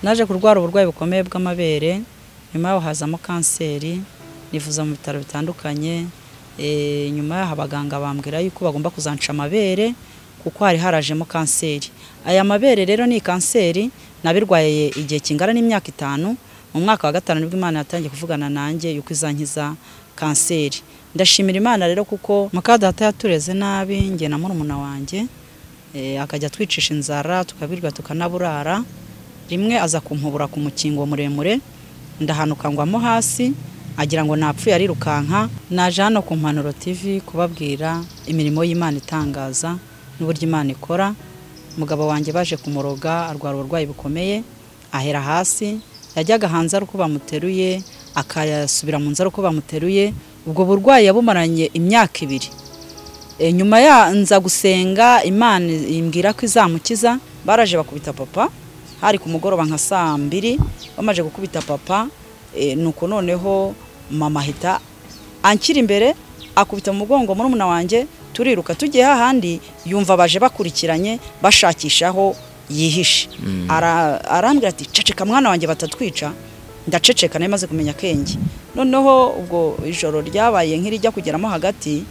naje kurwara uburwayi bukomeye bw'amabere nyuma yaho hazamo kanseri nivuza mu bitaro bitandukanye Eh, nyuma yaho abaganga bambwira yuko bagomba kuzanca amabere kuko hari harajemo kanseri aya mabere rero ni kanseri nabirwaye igihe kingana n'imyaka itanu mu mwaka wa gatanu nibwo imana yatangiye kuvugana nanjye yuko izankiza kanseri ndashimira imana rero kuko mukadata yatureze nabi njye na murumuna wanjye eh, akajya twicisha inzara tukabirwa tukanaburara rimwe aza kumpubura ku mukingo muremure ndahanuka ngwamo hasi agira ngo napfuye arirukanka naje hano ku mpanuro tv kubabwira imirimo y'imana itangaza n'uburyo imana ikora umugabo wanjye baje kumuroga arwara uburwayi bukomeye ahera hasi yajyaga hanze ari uko bamuteruye akayasubira mu nzu ari uko bamuteruye ubwo burwayi yabumaranye imyaka ibiri E, nyuma ya nza gusenga imana imbwira ko izamukiza baraje bakubita papa hari ku mugoroba nka saa mbiri bamaze gukubita papa e, nuko noneho mama ahita ankira imbere akubita mu mugongo murumuna wanjye turiruka tugiye hahandi yumva baje bakurikiranye bashakishaho yihishe Ara- arambwira ati ceceka mwana wanjye batatwica ndaceceka nari maze kumenya akenge noneho ubwo ijoro ryabaye nk'irijya kugeramo hagati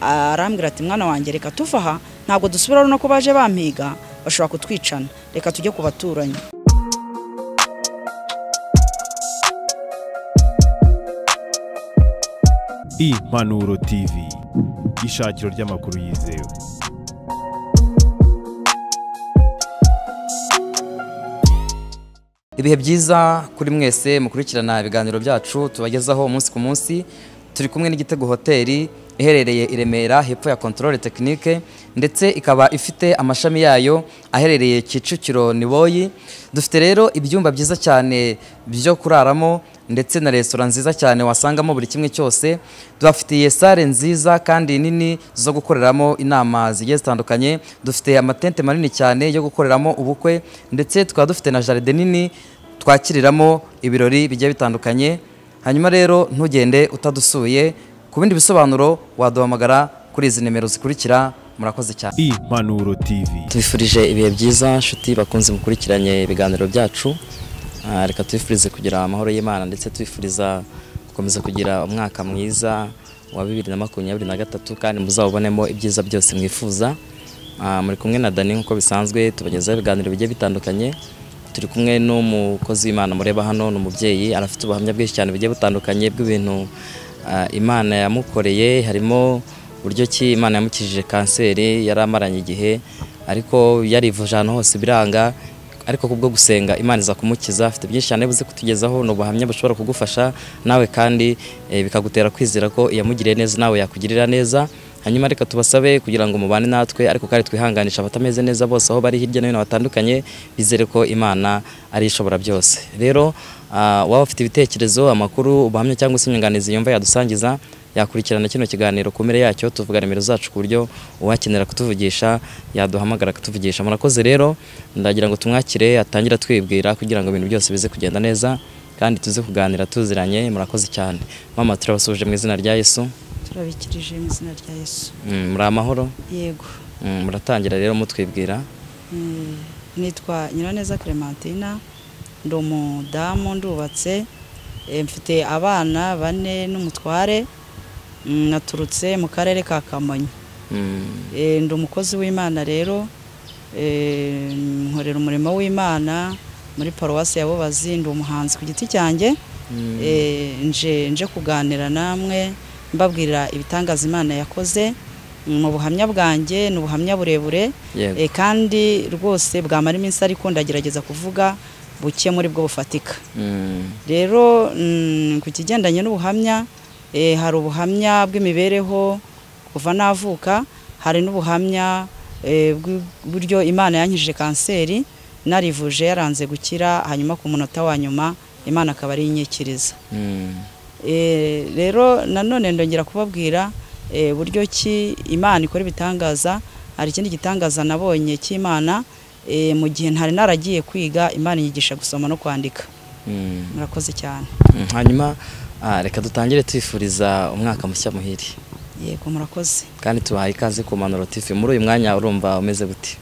arambwira ati mwana wanjye reka tuva aha ntabwo dusubira runo ko baje bampiga bashobora kutwicana reka tujye ku baturanyi impanuro tv ishakiro ry'amakuru yizewe ibihe byiza kuri mwese mukurikirana ibiganiro byacu tubagezaho umunsi ku munsi turi kumwe n'igitego hoteli iherereye i remera hepfo ya kontorore tekinike ndetse ikaba ifite amashami yayo aherereye kicukiro niboyi dufite rero ibyumba byiza cyane byo kuraramo ndetse na resitora nziza cyane wasangamo buri kimwe cyose tubafitiye sale nziza kandi nini zo gukoreramo inama zigiye zitandukanye dufite amatente manini cyane yo gukoreramo ubukwe ndetse tukaba dufite na jaride nini twakiriramo ibirori bigiye bitandukanye hanyuma rero ntugende utadusuye ku bindi bisobanuro waduhamagara kuri izi nimero zikurikira murakoze cyane impanuro tv tubifurije ibihe byiza nshuti bakunze mukurikiranye ibiganiro byacu Ah, reka tubifurize kugira amahoro y'imana ndetse tubifuriza gukomeza kugira umwaka mwiza wa bibiri na makumyabiri na gatatu kandi muzawubonemo ibyiza byose mwifuza Ah, muri kumwe na dani nk'uko bisanzwe tubagezaho ibiganiro bigiye bitandukanye turi kumwe n'umukozi w'imana mureba hano ni umubyeyi arafite ubuhamya bwinshi cyane bugiye butandukanye bw'ibintu ah, imana yamukoreye harimo uburyo ki imana yamukijije kanseri yari amaranye igihe ariko yarivuje ahantu hose biranga ariko kubwo gusenga imana iza kumukiza afite byinshi cyane buze kutugezaho ni ubuhamya bushobora kugufasha nawe kandi eh, bikagutera kwizera ko iyamugiriye neza nawe yakugirira neza hanyuma reka tubasabe kugira ngo mubane natwe ariko kandi twihanganisha abatameze neza bose aho bari hirya no hino batandukanye bizere ko imana ari ishobora byose rero ah, waba ufite ibitekerezo amakuru ubuhamya cyangwa se inyunganizi yumva yadusangiza yakurikirana kino kiganiro ku mpera yacyo tuvuga nimero zacu ku buryo uwakenera kutuvugisha yaduhamagara akatuvugisha murakoze rero ndagira ngo tumwakire atangira twibwira kugira ngo ibintu byose bize kugenda neza kandi tuze kuganira tuziranye murakoze cyane mama turabasuje mu izina rya yesu turabikirije mu izina rya yesu Mm, muri amahoro yego Mm, muratangira rero mutwibwira Mm, nitwa nyiraneza clementina ndi umudamu ndubatse Eh, mfite abana bane n'umutware Mm, naturutse mu karere ka kamonyi Mm, Eh, ndi umukozi w'imana rero Eh, nkorera umurimo w'imana muri paruwasi ya bubazi ndi umuhanzi ku giti cyanjye Mm. Eh, nje nje kuganira namwe mbabwira ibitangaza imana yakoze mu buhamya bwanjye ni ubuhamya burebure Yego. Eh, kandi rwose bwamara iminsi ariko ndagerageza kuvuga buke muri bwo bufatika mm, rero mm, ku kigendanye n'ubuhamya eh, hari ubuhamya bw'imibereho kuva navuka hari n'ubuhamya eh, bw'uburyo imana yankijije kanseri narivuje yaranze gukira hanyuma ku munota wa nyuma imana akaba ari inyikiriza mm, Eh, rero nanone ndongera kubabwira eh, buryo ki imana ikora ibitangaza hari ikindi gitangaza nabonye cy'imana eh, mu gihe ntari naragiye kwiga imana yigisha gusoma no kwandika mm. murakoze cyane Mm, hanyuma ah, reka dutangire twifuriza umwaka mushya muhire yego murakoze kandi tubahaye ikaze ku manuro tv muri uyu mwanya urumva umeze gute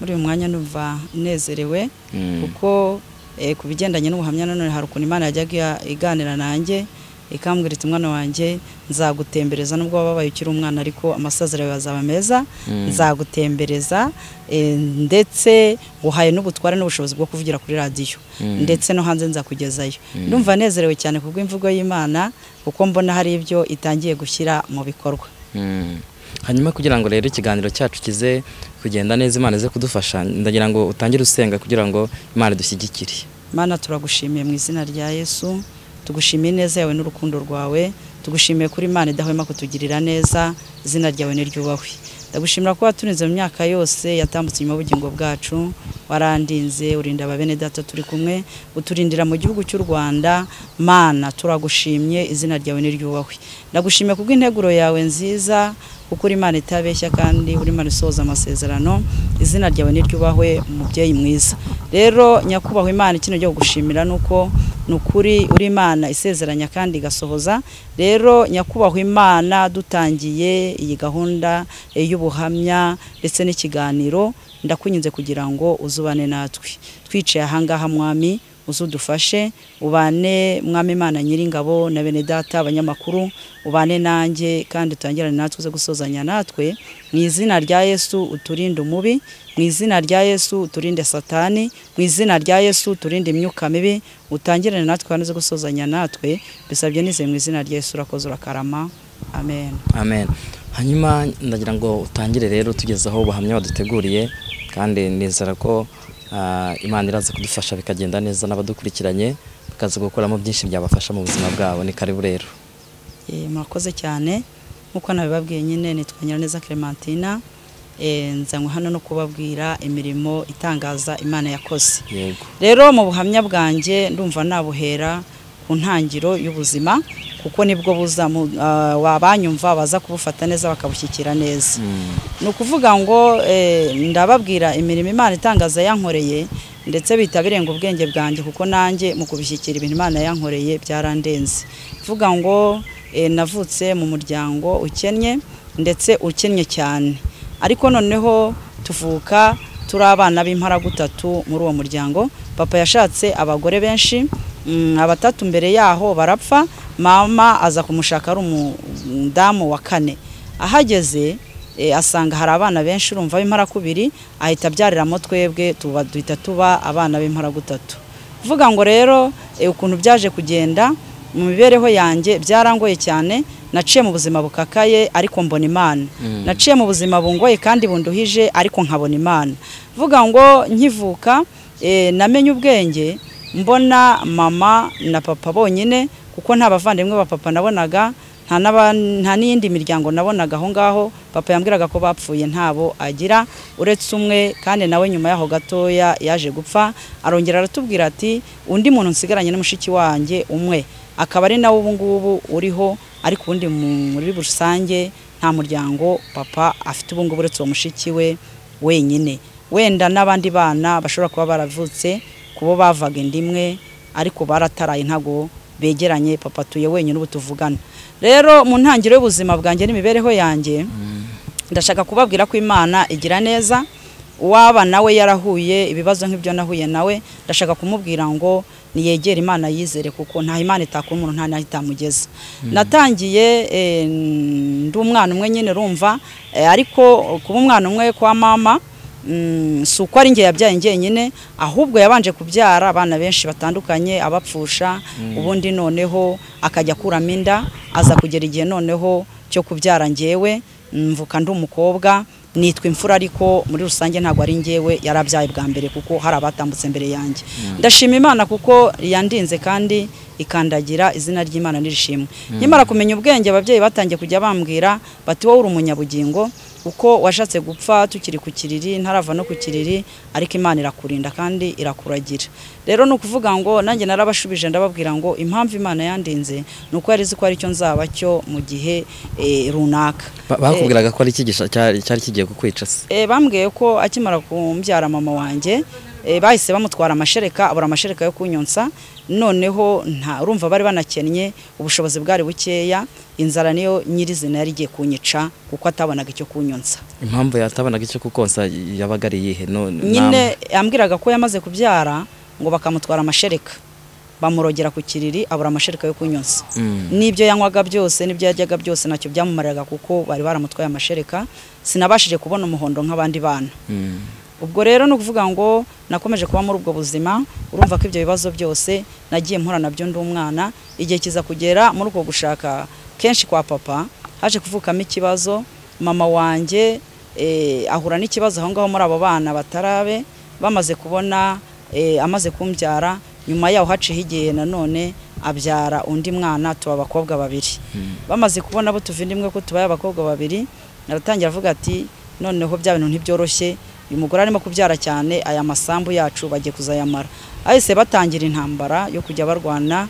muri uyu mwanya numva nezerewe Mm. kuko Eh, ku bigendanye n'ubuhamya nanone hari ukuntu imana yajyaga iganira nanjye ikambwira iti mwana wanjye nzagutembereza nubwo wababaye ukiri umwana ariko amasaziro yawe azaba meza nzagutembereza eh, ndetse nguhaye n'ubutware n'ubushobozi bwo kuvugira kuri radiyo Mm. ndetse no hanze nzakugezayo ndumva nezerewe cyane ku bw'imvugo y'imana kuko mbona hari ibyo itangiye gushyira mu bikorwa Mm. hanyuma kugira ngo rero ikiganiro cyacu kize kugenda neza imana ize kudufasha ndagira ngo utangire usenga kugira ngo imana idushyigikire Mana turagushimiye mu izina rya Yesu tugushimiye ineza yawe n'urukundo rwawe tugushimiye kuri Imana idahwema kutugirira neza izina ryawe niryubahwe ndagushimira ko waturinze mu myaka yose yatambutse nyuma y'ubugingo bwacu warandinze urinda ababene data turi kumwe uturindira mu gihugu cy'u Rwanda mana turagushimye izina ryawe niryubahwe ndagushimiye kubw'integuro yawe nziza kuko uri Imana itabeshya kandi uri Imana isohoza amasezerano izina ryawe niryubahwe umubyeyi mwiza rero nyakubahwa imana ikino cyo gushimira nuko ni ukuri uri imana isezeranya kandi igasohoza rero nyakubahwa imana dutangiye iyi gahunda eh, y'ubuhamya ndetse n'ikiganiro ndakunyuze kugira ngo uzubane natwe twicaye ahangaha mwami uzudufashe ubane mwami imana nyiringabo na bene data abanyamakuru ubane nanjye kandi utangirane natwe uze gusozanya natwe mu izina rya yesu uturinde umubi mu izina rya yesu uturinde satani mu izina rya yesu uturinde imyuka mibi utangirane natwe kandi uze gusozanya natwe bisabye nizeye mu izina rya yesu urakoze urakarama amen amen hanyuma ndagira ngo utangire rero tugezaho ubuhamya waduteguriye kandi nizera ko ah, imana iraza kudufasha bikagenda neza n'abadukurikiranye bakaza gukuramo byinshi byabafasha mu buzima bwabo ni karibu rero Eh, murakoze cyane nk'uko nabibabwiye nyine nitwa Nyiraneza Clementina Eh, nzanywe hano no kubabwira imirimo itangaza imana yakoze yego rero mu buhamya bwanjye ndumva nabuhera ku ntangiriro y'ubuzima kuko nibwo buza mu- ah, wabanyumva baza kubufata neza bakabushyikira neza Mm. ni ukuvuga ngo eh, ndababwira imirimo imana itangaza yankoreye ndetse bihita birenga ubwenge bwanjye kuko nanjye mu kubishyikira ibintu imana yankoreye byarandenze kuvuga ngo eh, navutse mu muryango ukennye ndetse ukennye cyane ariko noneho tuvuka turi abana b'imparagutatu muri uwo muryango papa yashatse abagore benshi mm, abatatu mbere yaho barapfa mama aza kumushaka ari umudamu wa kane ahageze eh, asanga hari abana benshi urumva b'imparakubiri ahita abyariramo twebwe tuba duhita tuba abana b'imparagutatu kuvuga ngo rero eh, ukuntu byaje kugenda mu mibereho yanjye byarangoye cyane naciye mu buzima bukakaye ariko mbona imana naciye mu buzima bungoye kandi bunduhije ariko nkabona imana vuga ngo nkivuka eh, namenye ubwenge mbona mama na papa bonyine kuko nta bavandimwe ba papa nabonaga nta n'aba- nta n'iyindi miryango nabonaga aho ngaho papa yambwiraga ko bapfuye ntabo agira uretse umwe kandi nawe nyuma yaho gatoya yaje gupfa arongera aratubwira ati undi muntu nsigaranye na mushiki wanjye umwe akaba ari nawe ubu ngubu uriho ariko ubundi mu- muri rusange nta muryango papa afite ubu ngubu uretse uwo mushiki we wenyine wenda n'abandi bana bashobora kuba baravutse kubo bavaga inda imwe ariko barataraye ntago begeranye papa atuye wenyine ubu tuvugana rero mu ntangiriro y'ubuzima bwanjye n'imibereho yanjye ndashaka kubabwira ko imana igira neza uwaba nawe yarahuye ibibazo nk'ibyo nahuye nawe ndashaka kumubwira ngo niyegere imana yizere kuko nta imana itakora umuntu nta n'aho itamugeza natangiye eh, ndi umwana umwe nyine rumva eh, ariko kuba umwana umwe kwa mama mm, si uko ari njye yabyaye njyenyine ahubwo yabanje kubyara abana benshi batandukanye abapfusha ubundi noneho akajya akuramo inda aza kugera igihe noneho cyo kubyara njyewe mvuka ndi umukobwa nitwa imfura ariko muri rusange ntabwo ari njyewe yarabyaye bwa mbere kuko hari abatambutse mbere yanjye ndashima imana kuko yandinze kandi ikandagira izina ry'imana n'irishimwe nyamara kumenya ubwenge ababyeyi batangiye kujya bambwira bati wowe uri umunyabugingo uko washatse gupfa tukiri ku kiriri ntarava no ku kiriri ariko imana irakurinda kandi irakuragira rero ni ukuvuga ngo nanjye narabashubije ndababwira ngo impamvu imana yandinze ni uko yari izi ko ari cyo nzaba cyo mu gihe eh, runaka Ba- bakubwiraga ko ari iki gisha- cyari cyari kigiye kukwica se Eh, bambwiye ko akimara kumbyara mama wanjye eh, bahise bamutwara amashereka abura amashereka yo kunyonsa noneho nta urumva bari banakennye ubushobozi bwari bukeya inzara niyo nyirizina yari igiye kunyica kuko atabonaga icyo kunyonsa impamvu yatabonaga icyo kukonsa yabaga ari iyihe No- nyine ambwiraga ko yamaze kubyara ngo bakamutwara amashereka bamurogera ku kiriri abura amashereka yo kunyonza Mm. n'ibyo yanywaga byose n'ibyo yaryaga byose ntacyo byamumariraga kuko bari baramutwaye amashereka sinabashije kubona umuhondo nk'abandi bana Mm. ubwo rero ni ukuvuga ngo nakomeje kuba muri ubwo buzima urumva ko ibyo bibazo byose nagiye mpura nabyo ndi umwana igihe kiza kugera muri uko gushaka kenshi kwa papa haje kuvukamo ikibazo mama wanjye eh, ahura n'ikibazo aho ngaho muri abo bana batarabe bamaze kubona eh, amaze kumbyara nyuma yaho haciyeho igihe nanone abyara undi mwana tuba abakobwa babiri bamaze kubona abo tuvindimwe ko tubaye abakobwa babiri aratangira avuga ati noneho bya bintu ntibyoroshye uyu mugore arimo kubyara cyane aya masambu yacu bagiye kuzayamara ahise batangira intambara yo kujya barwana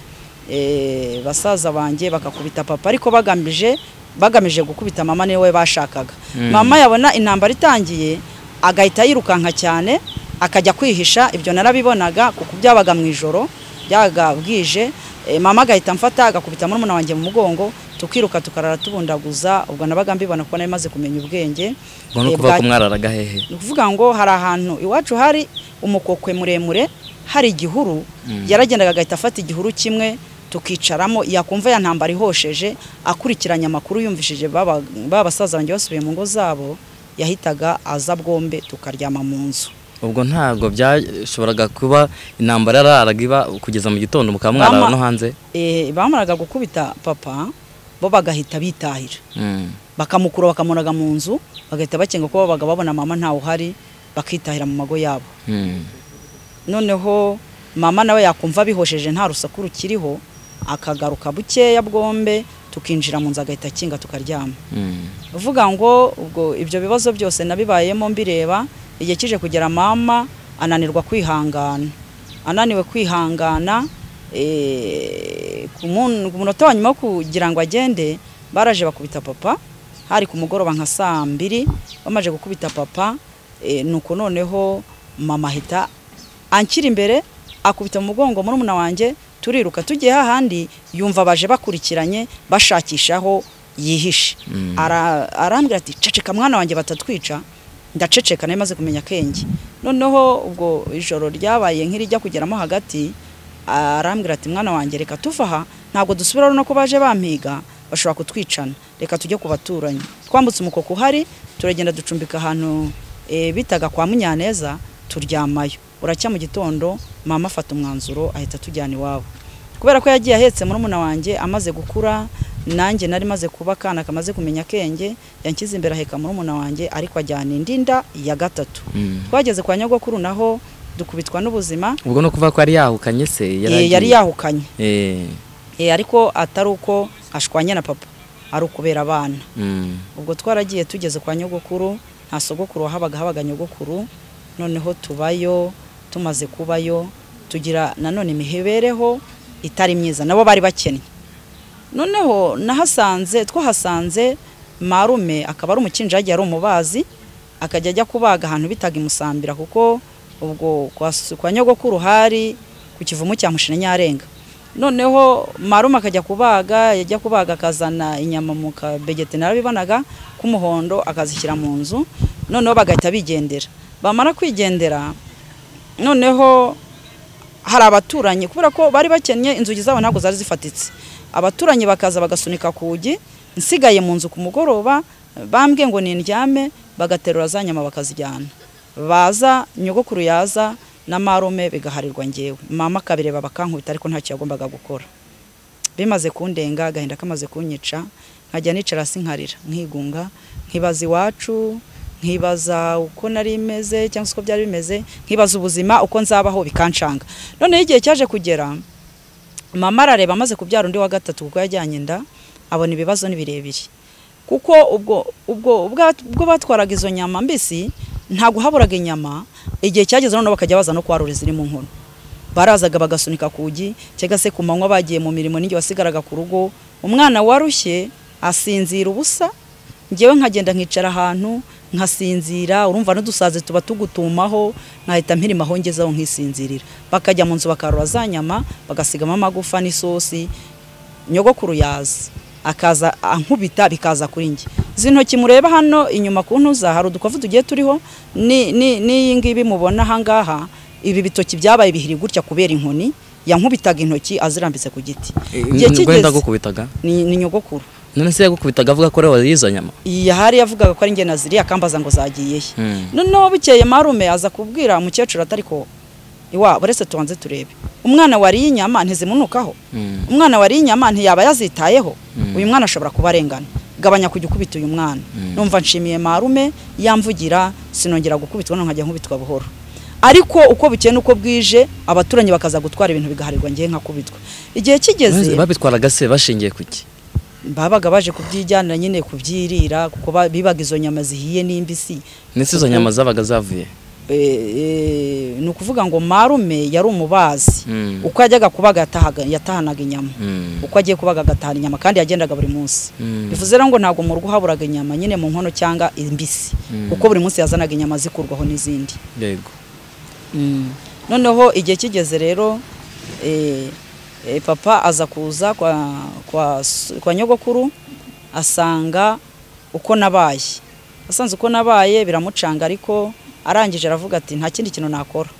eh, basaza banjye bakakubita papa ariko bagamije bagamije gukubita mama niwe bashakaga mama yabona intambara itangiye agahita yirukanka cyane akajya kwihisha ibyo narabibonaga kuko byabaga mu ijoro byabaga bwije eh, mama agahita amfata agakubita murumuna wanjye mu mugongo tukiruka tukarara tubundaguza ubwo nabaga mbibona kuko nari maze kumenya ubwenge Ubwo ni eh, ukuvuga bwa- ko mwararaga hehe ni ukuvuga ngo hari ahantu iwacu hari umukokwe muremure hari igihuru yaragendaga agahita afata igihuru kimwe tukicaramo yakumva ya ntambara ihosheje akurikiranye amakuru yumvishije baba ba basaza banjye basubiye mu ngo zabo yahitaga aza bwombe tukaryama mu nzu ubwo ntabwo byashoboraga kuba intambara yararaga iba kugeza mu gitondo mukaba mwarara Mama- no hanze Eh, bamaraga gukubita papa bo bagahita bitahira Mm. bakamukura bakamunaga mu nzu bagahita bakenga ko babaga babona mama ntawe uhari bakitahira mu mago yabo Mm. noneho mama nawe yakumva bihosheje nta rusaku rukiriho akagaruka bukeya bwombe tukinjira mu nzu agahita akinga tukaryama Mm. uvuga ngo ubwo ibyo bibazo byose nabibayemo mbireba igihe kije kugera mama ananirwa kwihangana ananiwe kwihangana eh, ku mun- ku munota wa nyuma wo kugira ngo agende baraje bakubita papa hari ku mugoroba nka saa mbiri bamaze gukubita papa eh, nuko noneho mama ahita ankira imbere akubita mu mugongo murumuna wanjye turiruka tugiye hahandi yumva baje bakurikiranye bashakishaho yihishe Ara- arambwira ati ceceka mwana wanjye batatwica ndaceceka nari maze kumenya akenge noneho ubwo ijoro ryabaye nk'irijya kugeramo hagati arambwira ati mwana wanjye reka tuva aha ntabwo dusubira runo ko baje bampiga bashobora kutwicana reka tujye ku baturanyi twambutse umukoko uhari turagenda ducumbika ahantu eh, bitaga kwa munyaneza turyamayo uracya mu gitondo mama afata umwanzuro ahita atujyana iwabo kubera ko yagiye ahetse murumuna wanjye amaze gukura nanjye nari maze kuba akana kamaze kumenya akenge yanshyize imbere aheka murumuna wanjye ariko ajyana indi nda ya gatatu Mm. twageze kwa nyogokuru naho dukubitwa n'ubuzima ubwo ni ukuvuga ko yari yahukanye se Eh, yari agiye- yahukanye Eh. Eh, ariko atari uko ashwanye na papa ari ukubera abana Mm. ubwo twaragiye tugeze kwa nyogokuru nta sogokuru wahabaga habaga nyogokuru noneho tubayo tumaze kubayo tugira nanone imihebereho itari myiza nabo bari bakennye noneho nahasanze twahasanze marume akaba ari umukinji yagiye ari umubazi akajya ajya kubaga ahantu bitaga imusambira kuko ubwo kwa, s- kwa nyogokuru hari ku kivumu cya mushina nyarenga noneho marume akajya kubaga yajya kubaga akazana inyama mu kabegeti narabibonaga k'umuhondo akazishyira mu nzu noneho bagahita bigendera bamara kwigendera noneho hari abaturanyi kubera ko bari bakennye inzugi zabo ntabwo zari zifatitse abaturanyi bakaza bagasunika kugi nsigaye mu nzu ku mugoroba bambwiye ngo nindyame bagaterura za nyama bakazijyana baza nyogokuru yaza na marume bigaharirwa ngewe mama akabireba bakankubita ariko ntacyo yagombaga gukora bimaze kundenga agahinda kamaze kunyica nkajya nicara hasi nkarira nkigunga nkibaza iwacu nkibaza uko nari meze cyangwa se uko byari bimeze nkibaza ubuzima uko nzabaho bikancanga noneho igihe cyaje kugera mama arareba amaze kubyara undi wa gatatu kuko yajyanye inda abona ibibazo ni birebire kuko ubwo ubwo ubwa- ubwo batwaraga izo nyama mbisi ntabwo haburaga inyama igihe cyageze noneho bakajya baza no kwarura iziri mu nkono barazaga bagasunika kugi cyangwa se ku manywa bagiye mu mirimo n'igihe wasigaraga ku rugo umwana warushye asinzira ubusa ngewe nkagenda nkicara ahantu nkasinzira urumva n'udusazi tuba tugutumaho nkahita mpirima aho ngezeho nkisinzirira bakajya mu nzu bakarura za nyama bagasigamo amagufa n'isosi nyogokuru yaza akaza ankubita bikaza kuri njye izi ntoki mureba hano inyuma ku ntuza hari udukwavu tugiye turiho ni- ni- n'iyi ngiyi mubona ahangaha ibi bitoki byabaye bihiri gutya kubera inkoni yankubitaga intoki azirambitse ku giti Igihe rwenda kigeze- gukubitaga ni ni nyogokuru none se yagukubitaga avuga ko ariwe wariye izo nyama yahari yavugaga ko ari njye naziriya akambaza ngo zagiye he Hmm. noneho bukeye marume aza kubwira umukecuru atari ko iwabo uretse tubanze turebe umwana wariye inyama ntizimunukaho Mm. umwana wariye inyama ntiyaba yazitayeho Mm. uyu mwana ashobora kuba arengana gabanya kujya ukubita uyu mwana Mm. numva nshimiye marume yamvugira sinongera gukubitwa none nkajya nkubitwa buhoro ariko uko bukeye n'uko bwije abaturanyi bakaza gutwara ibintu bigaharirwa ngewe nkakubitwa igihe kigeze None babitwaraga se bashingiye ku iki babaga baje kubyijyanira nyine kubyirira kuko ba- bibaga izo nyama zihiye n'imbisi ndetse izo nyama zabaga zavuye E, e, ni ukuvuga ngo marume yari umubazi Mm. uko yajyaga kubaga yatahaga- yatahanaga inyama Mm. uko agiye kubaga agatahana inyama kandi yagendaga buri munsi Mm. bivuze rero ngo ntabwo mu rugo haburaga inyama nyine mu nkono cyangwa imbisi Mm. kuko buri munsi yazanaga inyama zikurwaho n'izindi yego noneho igihe kigeze rero eh, eh, papa aza kuza kwa, kwa, s- kwa nyogokuru asanga uko nabaye asanze uko nabaye biramucanga ariko arangije aravuga ati nta kindi kintu nakora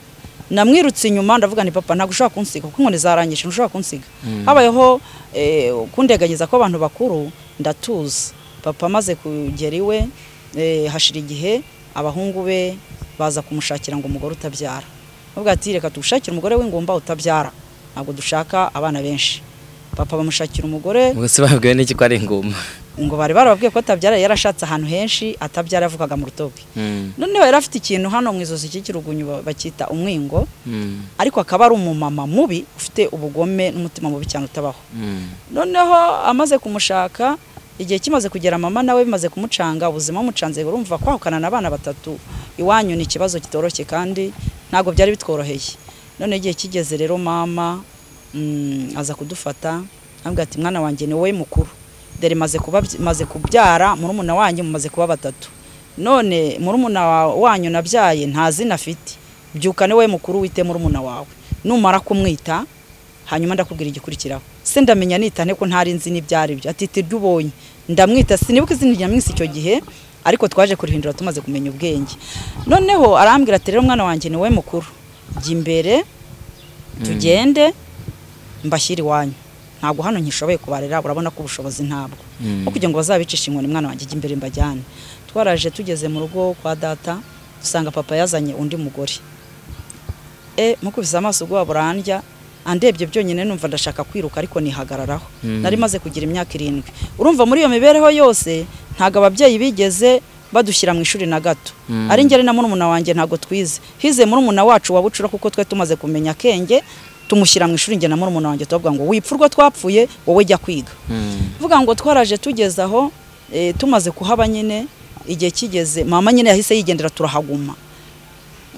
namwirutse inyuma ndavuga nti papa ntabwo ushobora kunsiga kuko inkoni zarangije ntushobora kunsiga habayeho eh, kundeganyeza kw'abantu bakuru ndatuza papa amaze kugera iwe eh, hashira igihe abahungu be baza kumushakira ngo umugore utabyara avuga ati reka tugushakire umugore w'ingumba utabyara ntabwo dushaka abana benshi papa bamushakira umugore ubwo se babwiwe n'iki ko ari inguma ngo bari barababwiye ko atabyara yarashatse ahantu henshi atabyara yavugaga mu rutoki Mm. noneho yari afite ikintu hano mu izosi cy'ikirugunyu ba- bacyita umwingo Mm. ariko akaba ari umumama mubi ufite ubugome n'umutima mubi cyane utabaho Mm. noneho amaze kumushaka igihe kimaze kugera mama nawe bimaze kumucanga ubuzima bumucanze urumva kwahukana n'abana batatu iwanyu ni ikibazo kitoroshye kandi ntabwo byari bitworoheye none igihe kigeze rero mama mm, aza kudufata ambwira ati mwana wanjye ni wowe mukuru dore maze kuba maze kubyara murumuna wanyu mumaze kuba batatu none murumuna wa- wanyu nabyaye nta zina afite byuka ni wowe mukuru wite murumuna wawe numara kumwita hanyuma ndakubwira igikurikiraho se ndamenya nitane ko ntari nzi n'ibyari byo ati tiryo ubonye ndamwita sinibuka izina rya minsi icyo gihe ariko twaje kurihindura tumaze kumenya ubwenge noneho arambwira ati rero mwana wanjye ni wowe mukuru jya imbere tugende mbashyire iwanyu ntabwo hano ntishoboye kubarera urabona ko ubushobozi ntabwo Mm. no kugira ngo bazabicishe inkoni mwana wanjye jya imbere mbajyane twaraje tugeze mu rugo kwa data dusanga papa yazanye undi mugore e mukubise amaso ubwoba burandya andebye byonyine numva ndashaka kwiruka ariko nihagararaho Mm. nari maze kugira imyaka irindwi urumva muri iyo mibereho yose ntabwo ababyeyi bigeze badushyira mu ishuri na gato Mm. ari njye ari na murumuna wanjye ntabwo twize hize murumuna wacu wa bucura kuko twe tumaze kumenya akenge tumushyira mu ishuri njye na murumuna wanjye turavuga ngo wipfa urwo twapfuye wowe jya kwiga Mm. vuga ngo twaraje tugeze aho eh, tumaze kuhaba nyine igihe kigeze mama nyine yahise yigendera turahaguma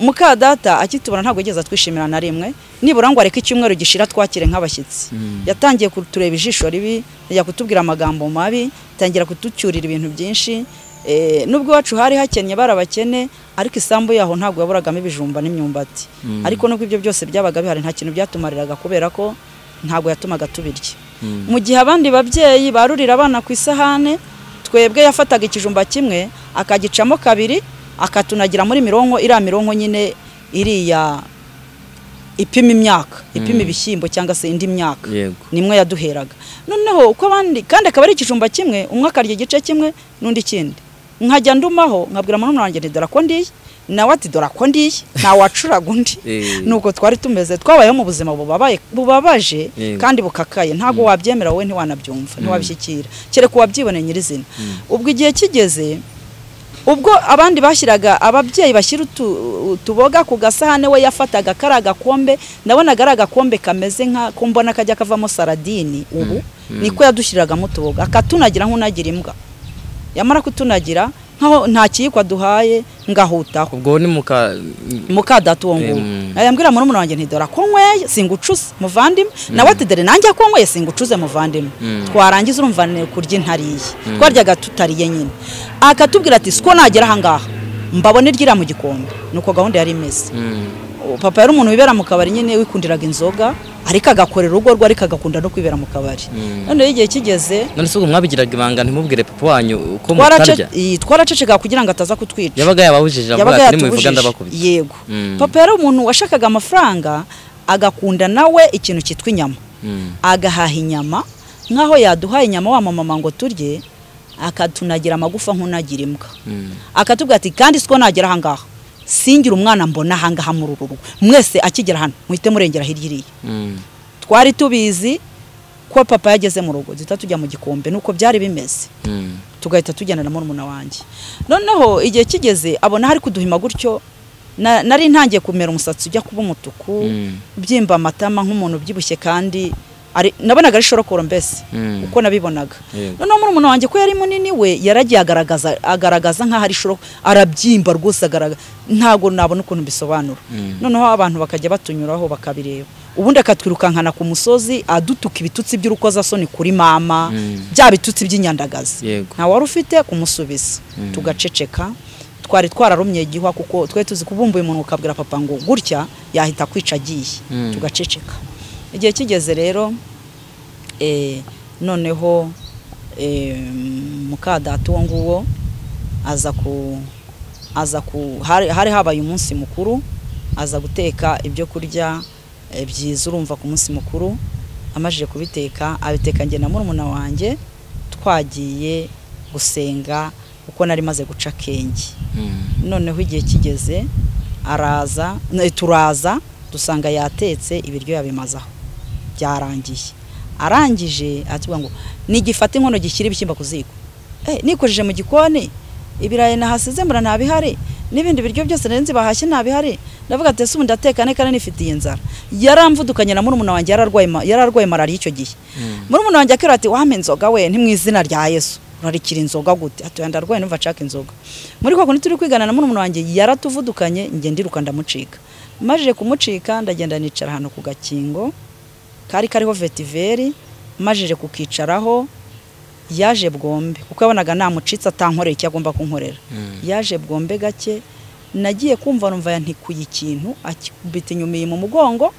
muka data akitubona ntabwo yigeze atwishimira na rimwe nibura ngo areke icyumweru gishira twakire nk'abashyitsi Mm. yatangiye kutureba ijisho ribi ajya kutubwira amagambo mabi atangira kuducyurira ibintu byinshi eh, nubwo iwacu hari hakennye bari abakene ariko isambu yaho ntabwo yaburagamo ibijumba n'imyumbati Mm. ariko nubwo ibyo byose byabaga bihari nta kintu byatumariraga kubera ko ntabwo yatumaga tubirya Mm. mu gihe abandi babyeyi barurira abana ku isahane twebwe yafataga ikijumba kimwe akagicamo kabiri akatunagira muri mironko iriya mironko nyine iriya ipima imyaka ipima ibishyimbo cyangwa se indi myaka yego nimwe yaduheraga noneho uko abandi kandi akaba ari ikijumba kimwe umwe akarya igice kimwe n'undi ikindi nkajya ndumaho nkabwira murumuna wanjye nti dore ko ndiye nawe ati dore ko ndiye ntawacuraga undi Eh. nuko twari tumeze twabayeho mu buzima bubabaye bubabaje Yego. kandi bukakaye ntabwo wabyemera wowe ntiwanabyumva ntiwabishyikira kereka uwabyiboneye nyirizina ubwo igihe kigeze ubwo abandi bashyiraga ababyeyi bashyira utu- utuboga ku gasahane we yafataga kari agakombe ndabonaga ari agakombe kameze nka ko mbona kajya kavamo saradini ubu niko yadushyiragamo utuboga akatunagira nk'unagira imbwa yamara kutunagira nkaho nta kiyiko aduhaye ngahutaho ubwo ni muka mukadata uwo nguwo Em. ayambwira murumuna wanjye nti dore akonyweye singucuze muvandimwe nawe ati dore nanjye akonyweye singucuze muvandimwe Mm. twarangiza urumva ni kurya intariye twaryaga tutariye nyine akatubwira ati siko nagera ahangaha mbabone ryira mu gikombe nuko gahunda yari imeze Mm. papa yari umuntu wibera mu kabari nyine wikundiraga inzoga ariko agakorera urugo rwe ariko agakunda no kwibera mu kabari noneho igihe kigeze none se ubwo mwabigiraga ibanga ntimubwire papa wanyu uko twarace- mutarya ii, twaraceceka kugira ngo ataza kutwica yabaga yababujije avuga ati nimubivuga ndabakubita yego Mm. papa yari umuntu washakaga amafaranga agakunda nawe ikintu cyitwa inyama Mm. agahaha inyama nk'aho yaduhaye inyama wa mama ngo turye akatunagira amagufa nk'unagira imbwa Mm. akatubwira ati kandi siko nagera ahangaha singira umwana mbona ahangaha muri uru rugo mwese akigera hano muhite murengera hirya iriya Mm. twari tubizi ko papa yageze mu rugo duhita tujya mu gikombe nuko byari bimeze Mm. tugahita tujyana na murumuna wanjye noneho igihe kigeze abona hari kuduhima gutyo na- nari ntangiye kumera umusatsi ujya kuba umutuku Mm. byimba amatama nk'umuntu ubyibushye kandi ari- nabonaga ari shorokoro mbese Mm. uko nabibonaga Yego. noneho murumuna wanjye ko yari munini we yaragiye agaragaza agaragaza nk'aho ari shoroko arabyimba rwose agaragaza ntabwo nabona ukuntu mbisobanura Mm. noneho abantu bakajya batunyuraho bakabireba ubundi akatwirukankana ku musozi adutuka ibitutsi by'urukozasoni kuri mama Mm. bya bitutsi by'inyandagazi yego nta wari ufite kumusubiza tugaceceka twari twararumye igihwa kuko twari tuzi kubumbuye umuntu ukabwira papa ngo gutya yahita kwica agiye Mm. tugaceceka igihe kigeze rero eh, noneho eh, muka data uwo nguwo aza ku aza ku hari hari habaye umunsi mukuru aza guteka ibyo kurya eh, byiza urumva ku munsi mukuru amajije kubiteka abiteka njye na murumuna wanjye twagiye gusenga kuko nari maze guca akenge Mm. noneho igihe kigeze araza ne- turaza dusanga yatetse ibiryo yabimazaho byarangiye arangije atubwira ngo nigifate inkono gishyira ibishyimbo ku ziko eh, nikojeje mu gikoni ibirayi nahasize mbura ntabihari n'ibindi biryo byose nari nzi bahashye ntabihari ndavuga ati ese ubu ndatekane kandi nifitiye inzara yaramvudukanye na murumuna wanjye yararwaye ma- yararwaye malariya icyo gihe murumuna wanjye akira ati wampa inzoga we ni mu izina rya yesu urarikira inzoga gute atuye ndarwaye numva nshaka inzoga muri kwa kundi turi kwigana na murumuna wanjye yaratuvudukanye njye ndiruka ndamucika majije kumucika ndagenda nicara ahantu ku gakingo kari kariho vetiveri majije kukicaraho yaje bwombe kuko yabonaga namucitse atankoreye icyo agomba kunkorera Mm. yaje bwombe gake nagiye kumva numva yantikuye ikintu akikubita inyuma iyi mu mugongo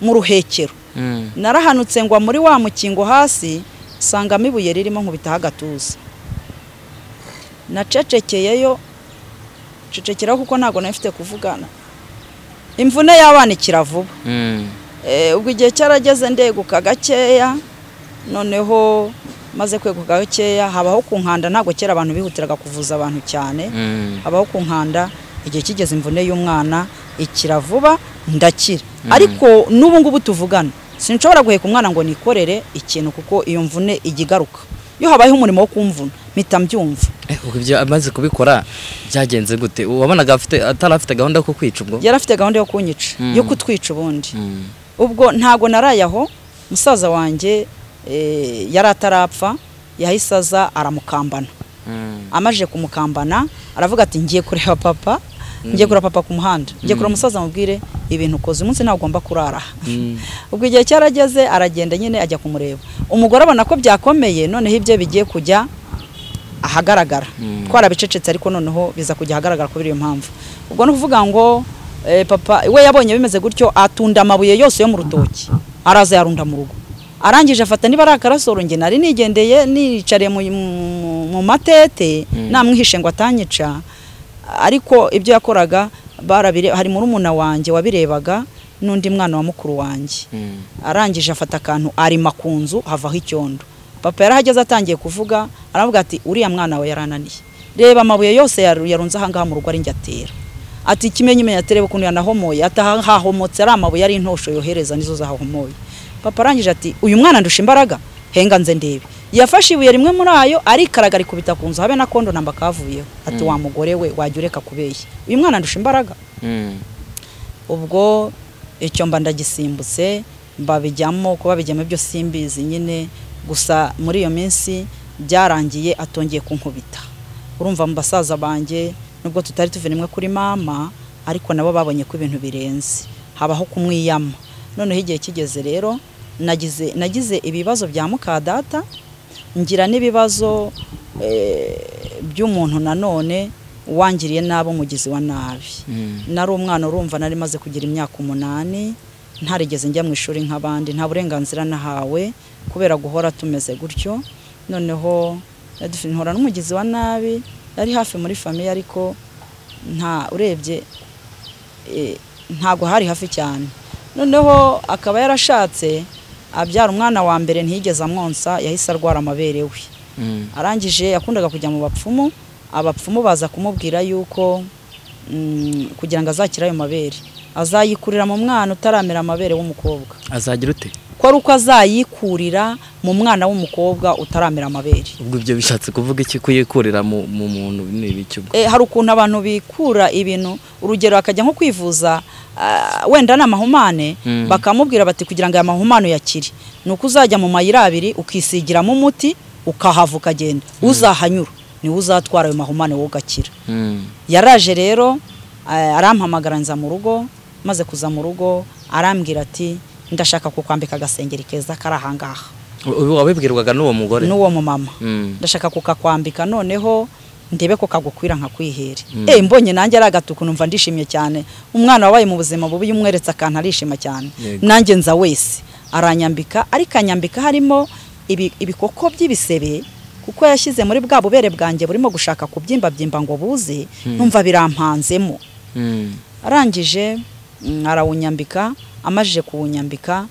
mu ruhekero Mm. narahanutse ngwa muri wa mukingo hasi sangamo ibuye ririmo nkubitaho agatuza nacecekeyeyo cecekeraho kuko ntabwo nari mfite kuvugana imvune y'abana ikira vuba Mm. Eh, ubwo igihe cyarageze ndeguka gakeya noneho maze kweguka gakeya habaho kunkanda ntabwo kera abantu bihutiraga kuvuza abantu cyane Mm. habaho kunkanda igihe kigeze imvune y'umwana ikira vuba ndakira ariko n'ubu ngubu tuvugana sinshobora guheka umwana ngo nikorere ikintu kuko iyo mvune ijya igaruka iyo habayeho umurimo wo kumvuna mpita mbyumva Eh, ubwo ibyo amaze kubikora byagenze gute wabonaga afite atari afite gahunda yo kukwica ubwo yari afite gahunda yo kunyica Mm. yo kutwica ubundi Mm. ubwo ntago naraye aho musaza wanjye eh, yari atarapfa yahise aza aramukambana Mm. amajije kumukambana aravuga ati ngiye kureba papa ngiye kureba papa ku muhanda ngiye kureba umusaza mubwire ibintu ukoze umunsi ntabwo ugomba kurara aha." Mm. ubwo igihe cyarageze aragenda nyine ajya kumureba umugore abona ko byakomeye noneho ibye bigiye kujya ahagaragara Mm. twarabicecetse ariko noneho biza kujya ahagaragara kubera iyo mpamvu ubwo ni ukuvuga ngo eh, papa we yabonye bimeze gutyo atunda amabuye yose yo mu rutoki araza yarunda mu rugo arangije afata niba ari akarasoro njye nari nigendeye nicariye mu, mu- mu matete Mm. namwihishe ngo atanyica ariko ibyo yakoraga barabire hari murumuna wanjye wabirebaga n'undi mwana wa mukuru wanjye Mm. arangije afata akantu arima ku nzu havaho icyondo papa yarahageze atangiye kuvuga aravuga ati uriya mwana we yarananiye reba amabuye yose yaru- yarunze ahangaha mu rugo ari njye atera ati ikimenyimenya atereba ukuntu yanahomoye atahahomotse ari amabuye ari intosho yohereza nizo zahahomoye papa arangije ati uyu mwana ndusha imbaraga henga nze ndebe yafashe ibuye rimwe muri ayo arikaraga arikubita ku nzu habe na kondo namba kavuyeho ati wa mugore we wajya ureka kubeshya uyu mwana ndusha imbaraga Mm. ubwo icyo mba ndagisimbutse babijyamo kuba bijyamo ibyo simbizi nyine gusa muri iyo minsi byarangiye atongeye kunkubita urumva mu basaza banjye nubwo tutari tuve rimwe kuri mama ariko nabo babonye ko ibintu birenze habaho kumwiyama noneho igihe kigeze rero nagize nagize ibibazo bya mukadata ngira n'ibibazo eh, by'umuntu nanone wangiriye nabi umugizi wa nabi Mm. nari umwana urumva nari maze kugira imyaka umunani ntarigeze njya mu ishuri nk'abandi nta burenganzira nahawe kubera guhora tumeze gutyo noneho yadufi- nhora n'umugizi wa nabi yari hafi muri famiye ariko nta urebye e, ntago hari hafi cyane noneho akaba yarashatse abyara umwana wa mbere ntiyigeze amwonsa yahise arwara amabere we Mm. arangije yakundaga kujya mu bapfumu abapfumu baza kumubwira yuko mm, kugira ngo azakire ayo mabere azayikurira mu mwana utaramera amabere w'umukobwa azagira ute ko ari uko azayikurira mu mwana w'umukobwa utaramera amabere ubwo ibyo bishatse kuvuga iki kuyikurira mu mu muntu ni ibiki ubwo e, hari ukuntu abantu bikura ibintu urugero akajya nko kwivuza ah, wenda ni amahumane Mm. bakamubwira bati kugira ngo aya mahumane yakire ni uko uzajya mu mayira abiri ukisigiramo umuti ukahava ukagenda uzahanyura niwe uzatwara ayo mahumane wowe ugakira Mm. yaraje rero eh, arampamagara nza mu rugo maze kuza mu rugo arambwira ati ndashaka kukwambika agasengeri keza kari ahangaha Ubu wabibwirwaga n'uwo mugore n'uwo mumama Mm. ndashaka kukakwambika noneho ndebe ko kagukwira nka kwihera Mm. eh mbonye nanjye ari agatuku numva ndishimye cyane umwana wabaye mu buzima bubi iyo umweretse akantu arishima cyane Yego. nanjye nza wese aranyambika ariko anyambika harimo ibi- ibikoko by'ibisebe kuko yashyize muri bwa bubere bwanjye burimo gushaka kubyimbabyimba ngo buze numva birampanzemo Mm. arangije mm, arawunyambika amajije kuwunyambika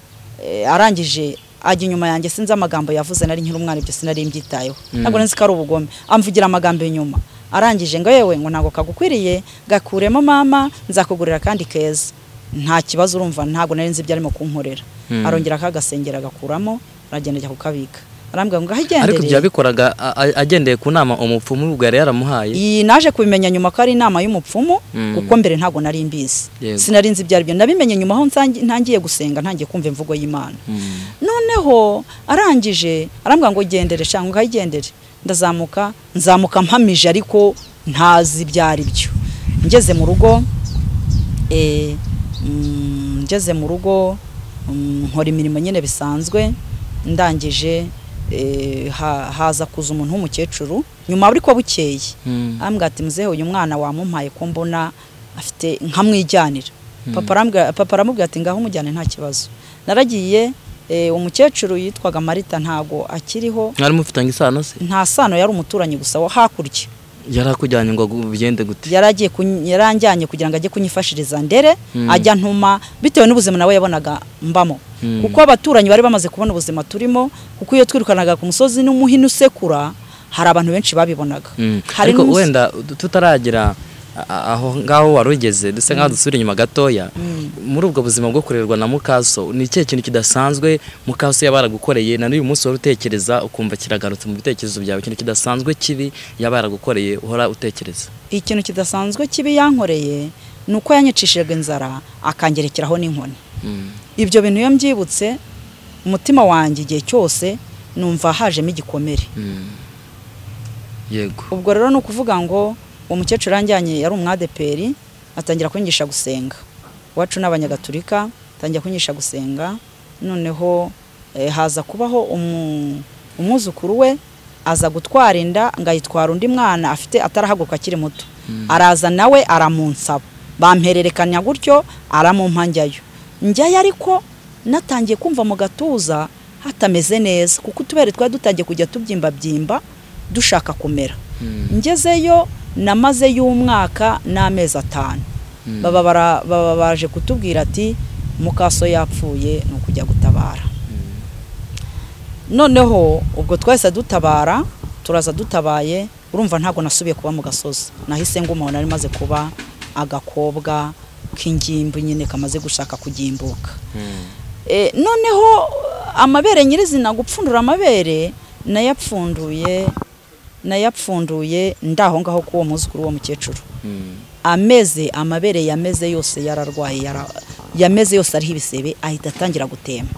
eh, arangije ajya inyuma yanjye sinzi amagambo yavuze nari nkiri umwana ibyo sinari mbyitayeho ntabwo nzi ko ari ubugome amvugira amagambo inyuma arangije ngo yewe ngo ntabwo kagukwiriye gakuremo mama nzakugurira kandi keza nta kibazo urumva ntabwo nari nzi ibyo arimo kunkorera Mm. arongera akagasengera agakuramo aragenda ajya kukabika arambwira ngo gahigendere ariko ibyo yabikoraga a- a- agendeye ku nama umupfumu ubwo yari yaramuhaye iyi naje kubimenya nyuma ko ari inama y'umupfumu Mm. kuko mbere ntabwo nari mbizi Yego. sinari nzi ibyo ari byo nabimenye nyuma aho nsangi- ntangiye gusenga ntangiye kumva imvugo y'imana Mm. noneho arangije arambwira ngo gendere cyangwa ukayigendere ndazamuka nzamuka mpamije ariko ntazi ibyo ari byo ngeze mu rugo eh, mm, ngeze mu rugo mm, nkora imirimo nyine bisanzwe ndangije eh, ha- haza kuza umuntu w'umukecuru nyuma ariko bukeye Mm. arambwira ati muzehe uyu mwana wamumpaye ko mbona afite nkamwijyanira papa arambwira- papa aramubwira ati ngaho umujyane nta kibazo naragiye eh, umukecuru yitwaga marita ntago akiriho mwari mufitanye isano se nta sano yari umuturanyi gusa wo hakurya yari akujyanye ngo gu- bigende gute yari agiye kun- yaranjyanye kugira ngo ajye kunyifashiriza ndere Mm. ajya ntuma bitewe n'ubuzima nawe yabonaga mbamo Mm. kuko abaturanyi bari bamaze kubona ubuzima turimo kuko iyo twirukanaga ku musozi n'umuhini usekura hari abantu benshi babibonaga Mm. Hari ariko n'umus- wenda tu- tutaragira a- a- aho ngaho wari ugeze dusa nkaho dusubira inyuma gatoya muri ubwo buzima bwo kurerwa na mukaso ni ikihe kintu kidasanzwe mukaso yaba yaragukoreye na n'uyu munsi wari utekereza ukumva kiragarutse mu bitekerezo byawe ikintu kidasanzwe kibi yaba yaragukoreye uhora utekereza ikintu kidasanzwe kibi yankoreye ni uko yanyicishijwe inzara akangerekeraho n'inkoni Mm. ibyo bintu iyo mbyibutse umutima wanjye igihe cyose numva hajemo igikomere Mm. yego ubwo rero ni ukuvuga ngo uwo mukecuru yanjyanye yari umwadeperi atangira kunyigisha gusenga iwacu ni abanyagatulika atangira kunyigisha gusenga noneho eh, haza kubaho umu- umwuzukuru we aza gutwara inda ngo ayitwara undi mwana afite atarahaguruka akiri muto araza nawe aramunsaba bampererekanya gutyo aramumpa njyayo njyayo ariko natangiye kumva mu gatuza hatameze neza kuko utubere twari dutangiye kujya tubyimbabyimba dushaka kumera ngezeyo namazeyo umwaka n'amezi atanu baba bara- baba baje kutubwira ati mukaso yapfuye ni ukujya gutabara noneho ubwo twahise dutabara turaza dutabaye urumva ntabwo nasubiye kuba mu gasozi nahise nguma nari maze kuba agakobwa k'ingimbu nyine kamaze gushaka kugimbuka E, noneho amabere nyirizina gupfundura amabere nayapfunduye nayapfunduye ndaho ngaho k'uwo muzukuru w'uwo mukecuru Mm. ameze amabere yameze yose yararwaye yara- yameze yose ariho ibisebe ahita atangira gutemba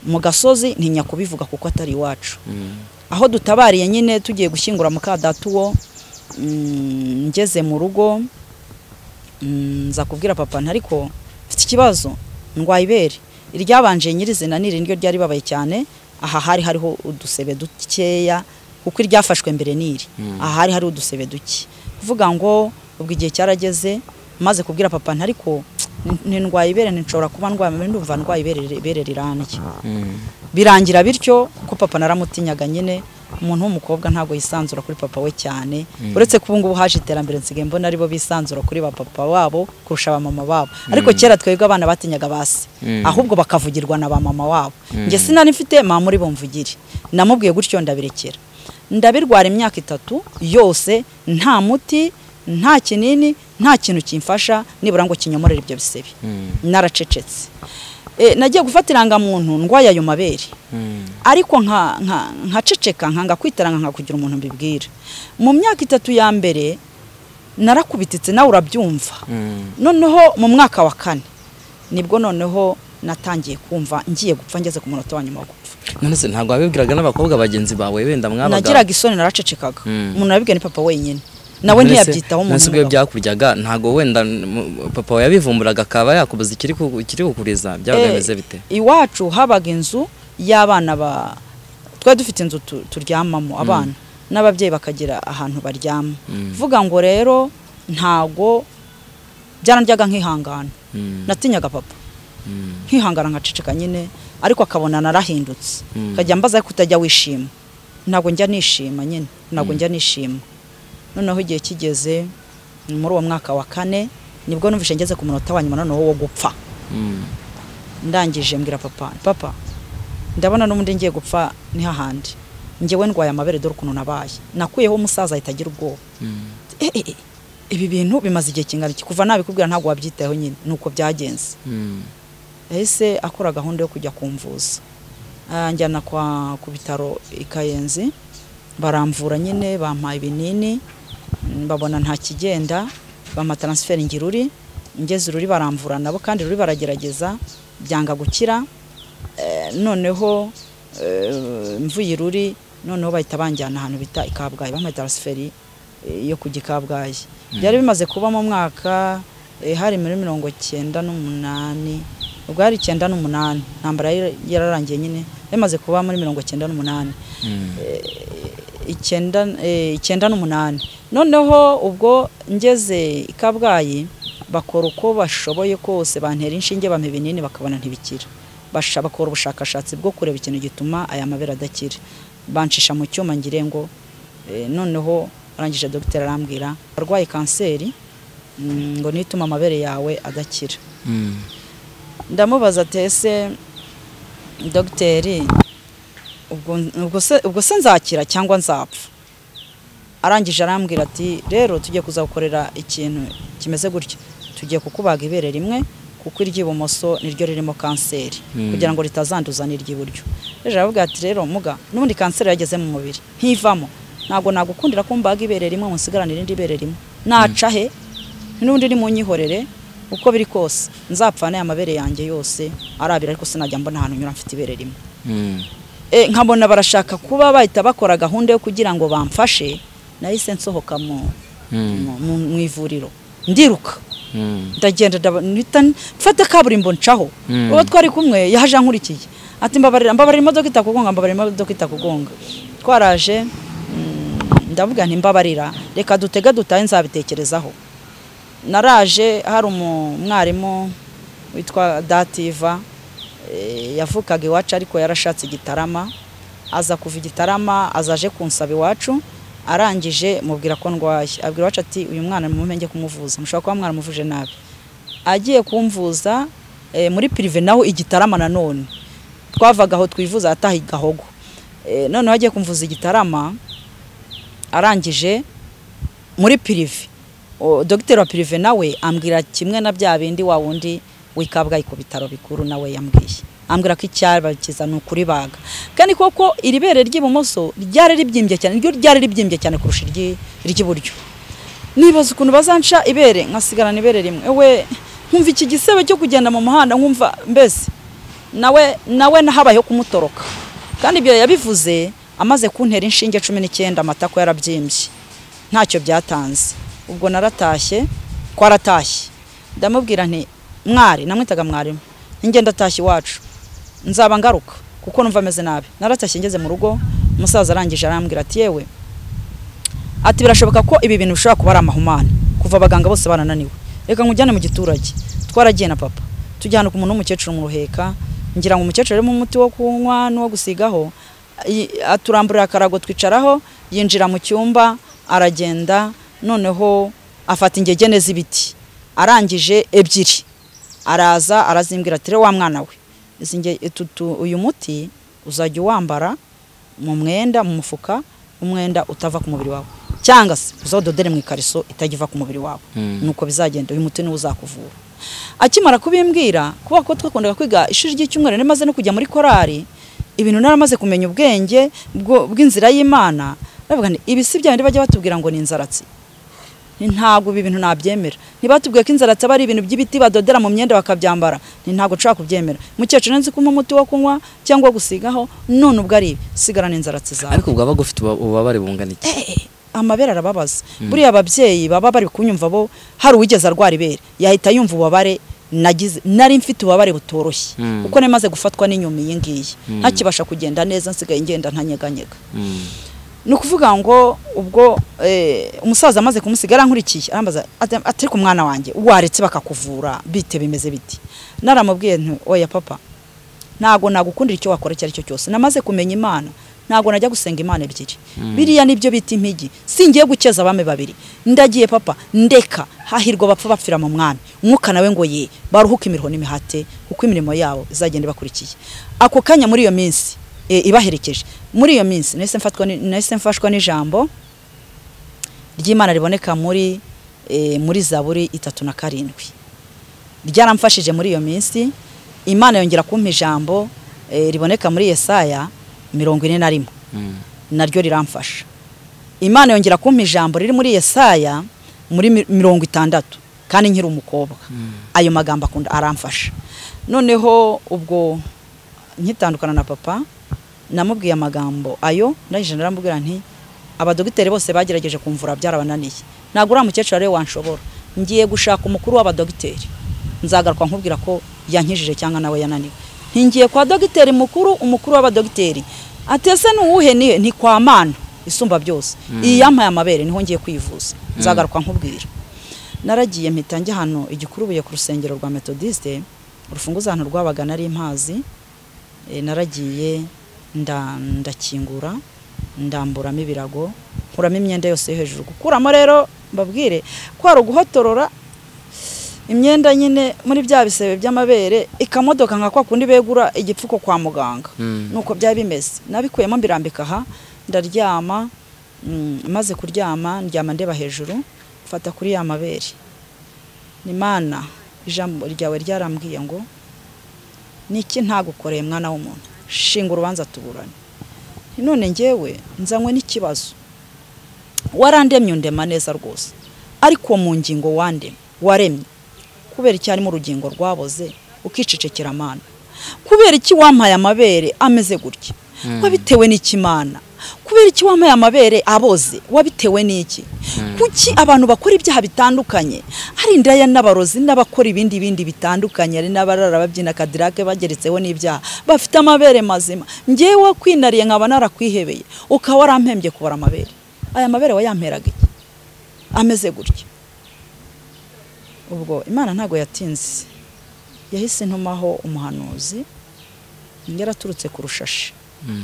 mu gasozi ntinya kubivuga kuko atari iwacu Mm. aho dutabariye nyine tugiye gushyingura mukadata uwo mm, ngeze mu rugo mm, nza kubwira papa nti ariko mfite ikibazo ndwaye ibere iryabanje nyirizina ni irindi ryari babaye cyane aha hari hariho udusebe dukeya kuko iryafashwe mbere n'iri aha hari hariho udusebe duke kuvuga ngo ubwo igihe cyarageze maze kubwira papa nti ariko ndwaye ibere nshobora kuba ndwaye amabere ndumva ndwaye ibere ibere rirambye birangira bityo ko papa naramutinyaganye nyine umuntu w'umukobwa ntabwo yisanzura kuri papa we cyane uretse ko ubu ngubu haje iterambere nsigaye mbona aribo bisanzura kuri ba papa wabo kurusha ba mama babo ariko kera twebwe abana batinyaga basi Mm. ahubwo bakavugirwa na ba mama wabo njye sinari mfite mama muri bumvugire namubwiye gutyo ndabirekera ndabirwara imyaka itatu yose nta muti nta kinini nta kintu kimfasha nibura ngo kinyomorere ibyo bisebe naracecetse E, nagiye gufata irangamuntu ndwaye ayo mabere ariko nka nka- nkaceceka nkanga kwitaranga nkakugira umuntu mbibwira mu myaka itatu ya mbere narakubititse nawe urabyumva noneho mu mwaka wa kane nibwo noneho natangiye kumva ngiye gupfa ngeze ku munota wa nyuma wo gupfa none se ntabwo wabibwiraga n'abakobwa bagenzi bawe wenda mwabaga nagiraga isoni naracecekaga Mm. umuntu nabibwiye ni papa wenyine nawe ntiyabyitaho umuntu umuntu ubwo w'umugabo. byakuryaga ntabwo wenda mm, papa wawe yabivumburaga akaba yakubuza ikiri ku- ikiri kukuriza byabaga Eh, bimeze bite iwacu habaga inzu y'abana ba twari dufite inzu tu- turyamamo abana n'ababyeyi bakagira ahantu baryama vuga ngo rero ntago byaranjyaga nk'ihangana Mm. natinyaga papa nkihangana nkaceceka nyine ariko akabona narahindutse Mm. akajya mbaza ariko utajya wishima ntabwo njya nishima nyine ntabwo njya nishima noneho igihe kigeze muri uwo mwaka wa kane nibwo numvise ngeze ku munota wa nyuma noneho wo gupfa Mm. ndangije mbwira papa papa ndabona n'ubundi ngiye gupfa ni hahandi njyewe ndwaye amabere dore ukuntu nabaye nakuyeho umusaza ahita agira ubwoba Eh, eh, eh, ibi bintu bimaze igihe kingana iki kuva nabikubwira ntabwo wabyitayeho nyine ni uko byagenze Mm. yahise akora gahunda yo kujya kumvuza Ah, njyana kwa ku bitaro i kayenzi baramvura nyine bampaye ibinini mm, babona nta kigenda bampa taransiferi ngira uri ngeze ururi baramvura nabo kandi ruri baragerageza byanga gukira Eh, noneho eh, mvuye iruri noneho bahita banjyana ahantu bita i kabgayi bampaye taransiferi eh, yo kujya i kabgayi byari bimaze kuba mu mwaka eh, hari muri mirongo cyenda n'umunani ubwo hari icyenda n'umunani intambara yari- yararangiye nyine bimaze kuba muri mirongo cyenda n'umunani Mm. icyenda eh, icyenda n'umunani noneho ubwo ngeze i kabgayi bakora uko bashoboye kose bantera inshinge bampa ibinini bakabona ntibikira Basha- bakora ubushakashatsi bwo kureba ikintu gituma aya mabere adakira bancisha mu cyuma ngire ngo eh, noneho arangije dogiteri arambwira arwaye kanseri mm, ngo nituma amabere yawe adakira Mm. ndamubaza ati ese dogiteri ubwo, ubwo, se, ubwo se nzakira cyangwa nzapfa arangije arambwira ati rero tugiye kuzagukorera ikintu kimeze gutya tugiye kukubaga ibere rimwe kuko iry'ibumoso niryo ririmo kanseri Mm. kugira ngo ritazanduza n'iry'iburyo rero aravuga ati rero muga n'ubundi kanseri yageze mu mubiri ntivamo ntabwo nagukundira ko mbaga ibere rimwe ngo nsigarane irindi bere rimwe naca he n'ubundi ni mu nyihorere uko biri kose nzapfana aya mabere yanjye yose arabira ariko sinajya mbona ahantu nyura mfite ibere rimwe Mm. e, nkabona barashaka kuba bahita bakora gahunda yo kugira ngo bamfashe nahise nsohoka mu, mu, mu, mu ivuriro ndiruka Mm. ndagenda ndaba- mpita n- mfata kaburimbo ncaho Mm. uwo twari kumwe yaje ankurikiye ati mbabarira mbabarira imodoka itakugonga mbabarira imodoka itakugonga twaraje mm, ndavuga nti mbabarira reka dutege dutahe nzabitekerezaho naraje hari umu- umwarimu witwa dativa eh, yavukaga iwacu ariko yarashatse igitarama aza kuva igitarama azaje kunsaba iwacu arangije mubwira ko ndwaye abwira iwacu ati uyu mwana nimume njye kumuvuza mushobora kuba mwaramuvuje nabi agiye kumvuza eh, muri pirive naho igitarama nanone twavaga aho twivuza ataha i gahogo Eh, noneho agiye kumvuza igitarama arangije muri pirive O, dogiteri wa pirive nawe ambwira kimwe na bya bindi wa wundi wikabwaye ku bitaro bikuru nawe yambwiye ambwira ko icyabakiza ni ukuribaga kandi koko iri bere ry'ibumoso ryari ribyimbye cyane ryo ryari ribyimbye cyane kurusha iryi- iry'iburyo nibaza ukuntu bazanca ibere nkasigarana ibere rimwe we nkumva iki gisebe cyo kugenda mu muhanda nkumva mbese nawe nawe habayeho kumutoroka kandi ibyo yabivuze amaze kuntera inshinge cumi n'icyenda amatako yarabyimbye ntacyo byatanze ubwo naratashye twaratashye ndamubwira nti mwari namwitaga mwarimu njye ndatashye iwacu nzaba ngaruka kuko numva ameze nabi naratashye ngeze mu rugo umusaza arangije arambwira ati yewe ati birashoboka ko ibi bintu bishobora kuba ari amahumane kuva abaganga bose barananiwe reka nkujyane mu giturage twaragiye na papa tujyana ku muntu w'umukecuru mu ruheka ngira ngo umukecuru arimo umuti wo kunywa n'uwo gusigaho i- aturamburira akarago twicaraho yinjira mu cyumba aragenda noneho afata ingegene z'ibiti arangije ebyiri araza arazimbwira ati "Rero wa mwana we izi nge- utu- tu- uyu muti uzajya uwambara mu mwenda mu mufuka umwenda utava ku mubiri wawe cyangwa se uzawudodere mu ikariso itagiva ku mubiri wawe nuko bizagenda uyu muti niwo uzakuvura akimara kubimbwira kubera ko twakundaga kwiga ishuri ry'icyumweru nari maze no kujya muri korari ibintu naramaze kumenya ubwenge bwo- bw'inzira y'imana ndavuga nti ibi si bya bindi bajya batubwira ngo ni inzaratsi Ni ntabwo ibi bintu nabyemera ntibatubwiye ko inzaratsi aba ari ibintu by'ibiti badodera mu myenda bakabyambara ni ntabwo nshobora kubyemera mukecuru nzi kumpa umuti wo kunywa cyangwa wo gusigaho none ubwo ari ibi sigarana inzaratsi zawe ariko ubwo aba ufite uba- ububabare bungana iki Eh, amabere arababaza buriya ababyeyi baba bari kunyumva bo hari uwigeze arwara ibere yahita yumva ububabare nagize nari mfite ububabare butoroshye Mm. kuko nari maze gufatwa n'inyuma iyi ngiyi ntakibasha kugenda neza nsigaye ngenda ntanyeganyega Mm. ni ukuvuga ngo ubwo eh, umusaza amaze kumusiga yarankurikiye arambaza ati ati, ariko umwana wanjye waretse bakakuvura bite bimeze biti naramubwiye nti oya papa ntago nagukundira icyo wakora icyo ari cyo cyose namaze kumenya imana ntago najya gusenga imana ebyiri biriya nibyo bita impigi singiye gukeza abami babiri ndagiye papa ndeka hahirwa bapfa bapfira mu mwami umwuka nawe ngo ye baruhuke imirimo n'imihate kuko imirimo yabo izagenda ibakurikiye ako kanya muri iyo minsi e, ibaherekeje muri iyo minsi nahise mfatwa ni- nahise mfashwa n'ijambo ry'imana riboneka muri e, muri zaburi itatu na karindwi ryaramfashije muri iyo minsi imana yongera kumpa ijambo eh, riboneka muri yesaya mirongo ine na rimwe Mm. naryo riramfasha imana yongera kumpa ijambo riri muri yesaya muri mi- mirongo itandatu kandi nkiri umukobwa ayo magambo akunda aramfasha noneho ubwo nkitandukana na papa namubwiye amagambo ayo ndangije naramubwira nti abadogiteri bose bagerageje kumvura byarabananiye ntabwo uriya mukecuru ariwe wanshobora ngiye gushaka umukuru w'abadogiteri nzagaruka nkubwira ko yankijije cyangwa nawe yananiwe ntingiye kwa dogiteri mukuru umukuru w'abadogiteri atese ni uwuhe ni ni kwa mana isumba byose iyi yampaye amabere niho ngiye kwivuza nzagaruka nkubwira naragiye mpita njya hano igikurubuye ku rusengero rwa metodiste urufunguzo ahantu rwabaga nari impazi e, naragiye nda- ndakingura ndamburamo ibirago nkuramo imyenda yose yo hejuru gukuramo rero mbabwire ko hari uguhotorora imyenda nyine muri bya bisebe by'amabere ikamodoka nka kwa kundi begura igipfuko kwa muganga Mm. nuko byari bimeze nabikuyemo mbirambika aha ndaryama mm, maze kuryama ndyama ndeba hejuru mfata kuri ya mabere ni mana ijambo ryawe ryarambwiye ngo niki ntagukoreye mwana w'umuntu shinga urubanza tuburane none ngewe nzanywe n'ikibazo warandemye undema neza rwose ariko uwo mu ngingo wandemye waremye kubera iki harimo urugingo rwaboze ukicecekera amana kubera iki wampaye amabere ameze gutya wabitewe n'iki mana kubera iki wampaye amabere aboze wabitewe n'iki kuki abantu bakora ibyaha bitandukanye hari indaya n'abarozi n'abakora ibindi bindi bitandukanye hari n'abarara babyina kadirake bageretseho n'ibyaha bafite amabere mazima ngewe kwinariye nkaba narakwihebeye ukaba warampembye kubara amabere aya mabere wayamperaga iki ameze gutya ubwo imana ntabwo yatinze yahise ntumaho umuhanuzi yaraturutse ku rushashi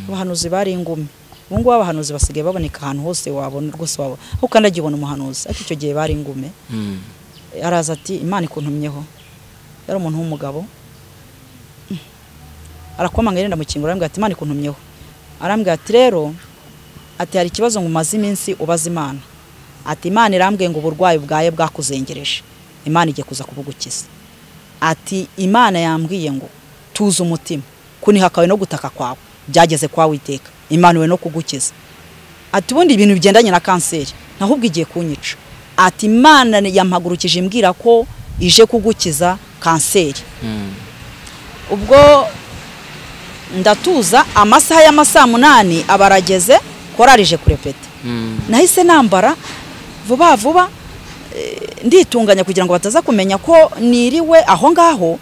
abahanuzi bari ingumi ubu ngubu abahanuzi basigaye baboneka ahantu hose wabona rwose wabona aho ukandagiye ubona umuhanuzi ariko icyo gihe bari ingume Mm. araza ati imana ikuntumyeho yari umuntu w'umugabo Mm. arakomanga yenda mukingura arambwira ati imana ikuntumyeho arambwira ati rero ati hari ikibazo ngo umaze iminsi ubaza imana ati imana irambwiye ngo uburwayi bwawe bwakuzengereje imana igiye kuza kubugukiza ati imana yambwiye ngo tuze umutima kuniha kawe no gutaka kwawe byageze kwa witeka imana we no kugukiza ati ubundi ibintu bigendanye na kanseri naho ubwo igiye kunyica ati imana yampagurukije imbwira ko ije kugukiza kanseri Mm. ubwo ndatuza amasaha y'ama saa munani aba arageze korari ije kurepeta Mm. nahise nambara vuba vuba eh, nditunganya kugira ngo bataza kumenya ko niriwe aho ngaho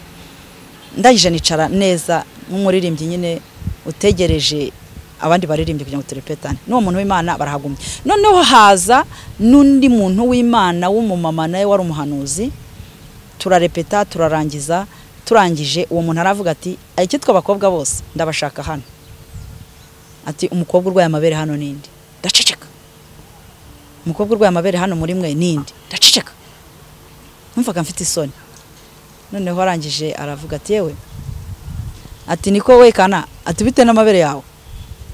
ndangije nicara neza nk'umuririmbyi nyine utegereje abandi baririmbye kugira ngo turepetane n'uwo muntu w'imana barahagumye noneho haza n'undi muntu w'imana w'umumama nawe wari umuhanuzi turarepeta turarangiza turangije uwo muntu aravuga ati icyitwa abakobwa bose ndabashaka hano ati umukobwa urwaye amabere hano n'indi ndaceceka umukobwa urwaye amabere hano muri mwe n'indi ndaceceka numvaga mfite isoni noneho arangije aravuga ati yewe ati niko wekana ati bite n'amabere yawe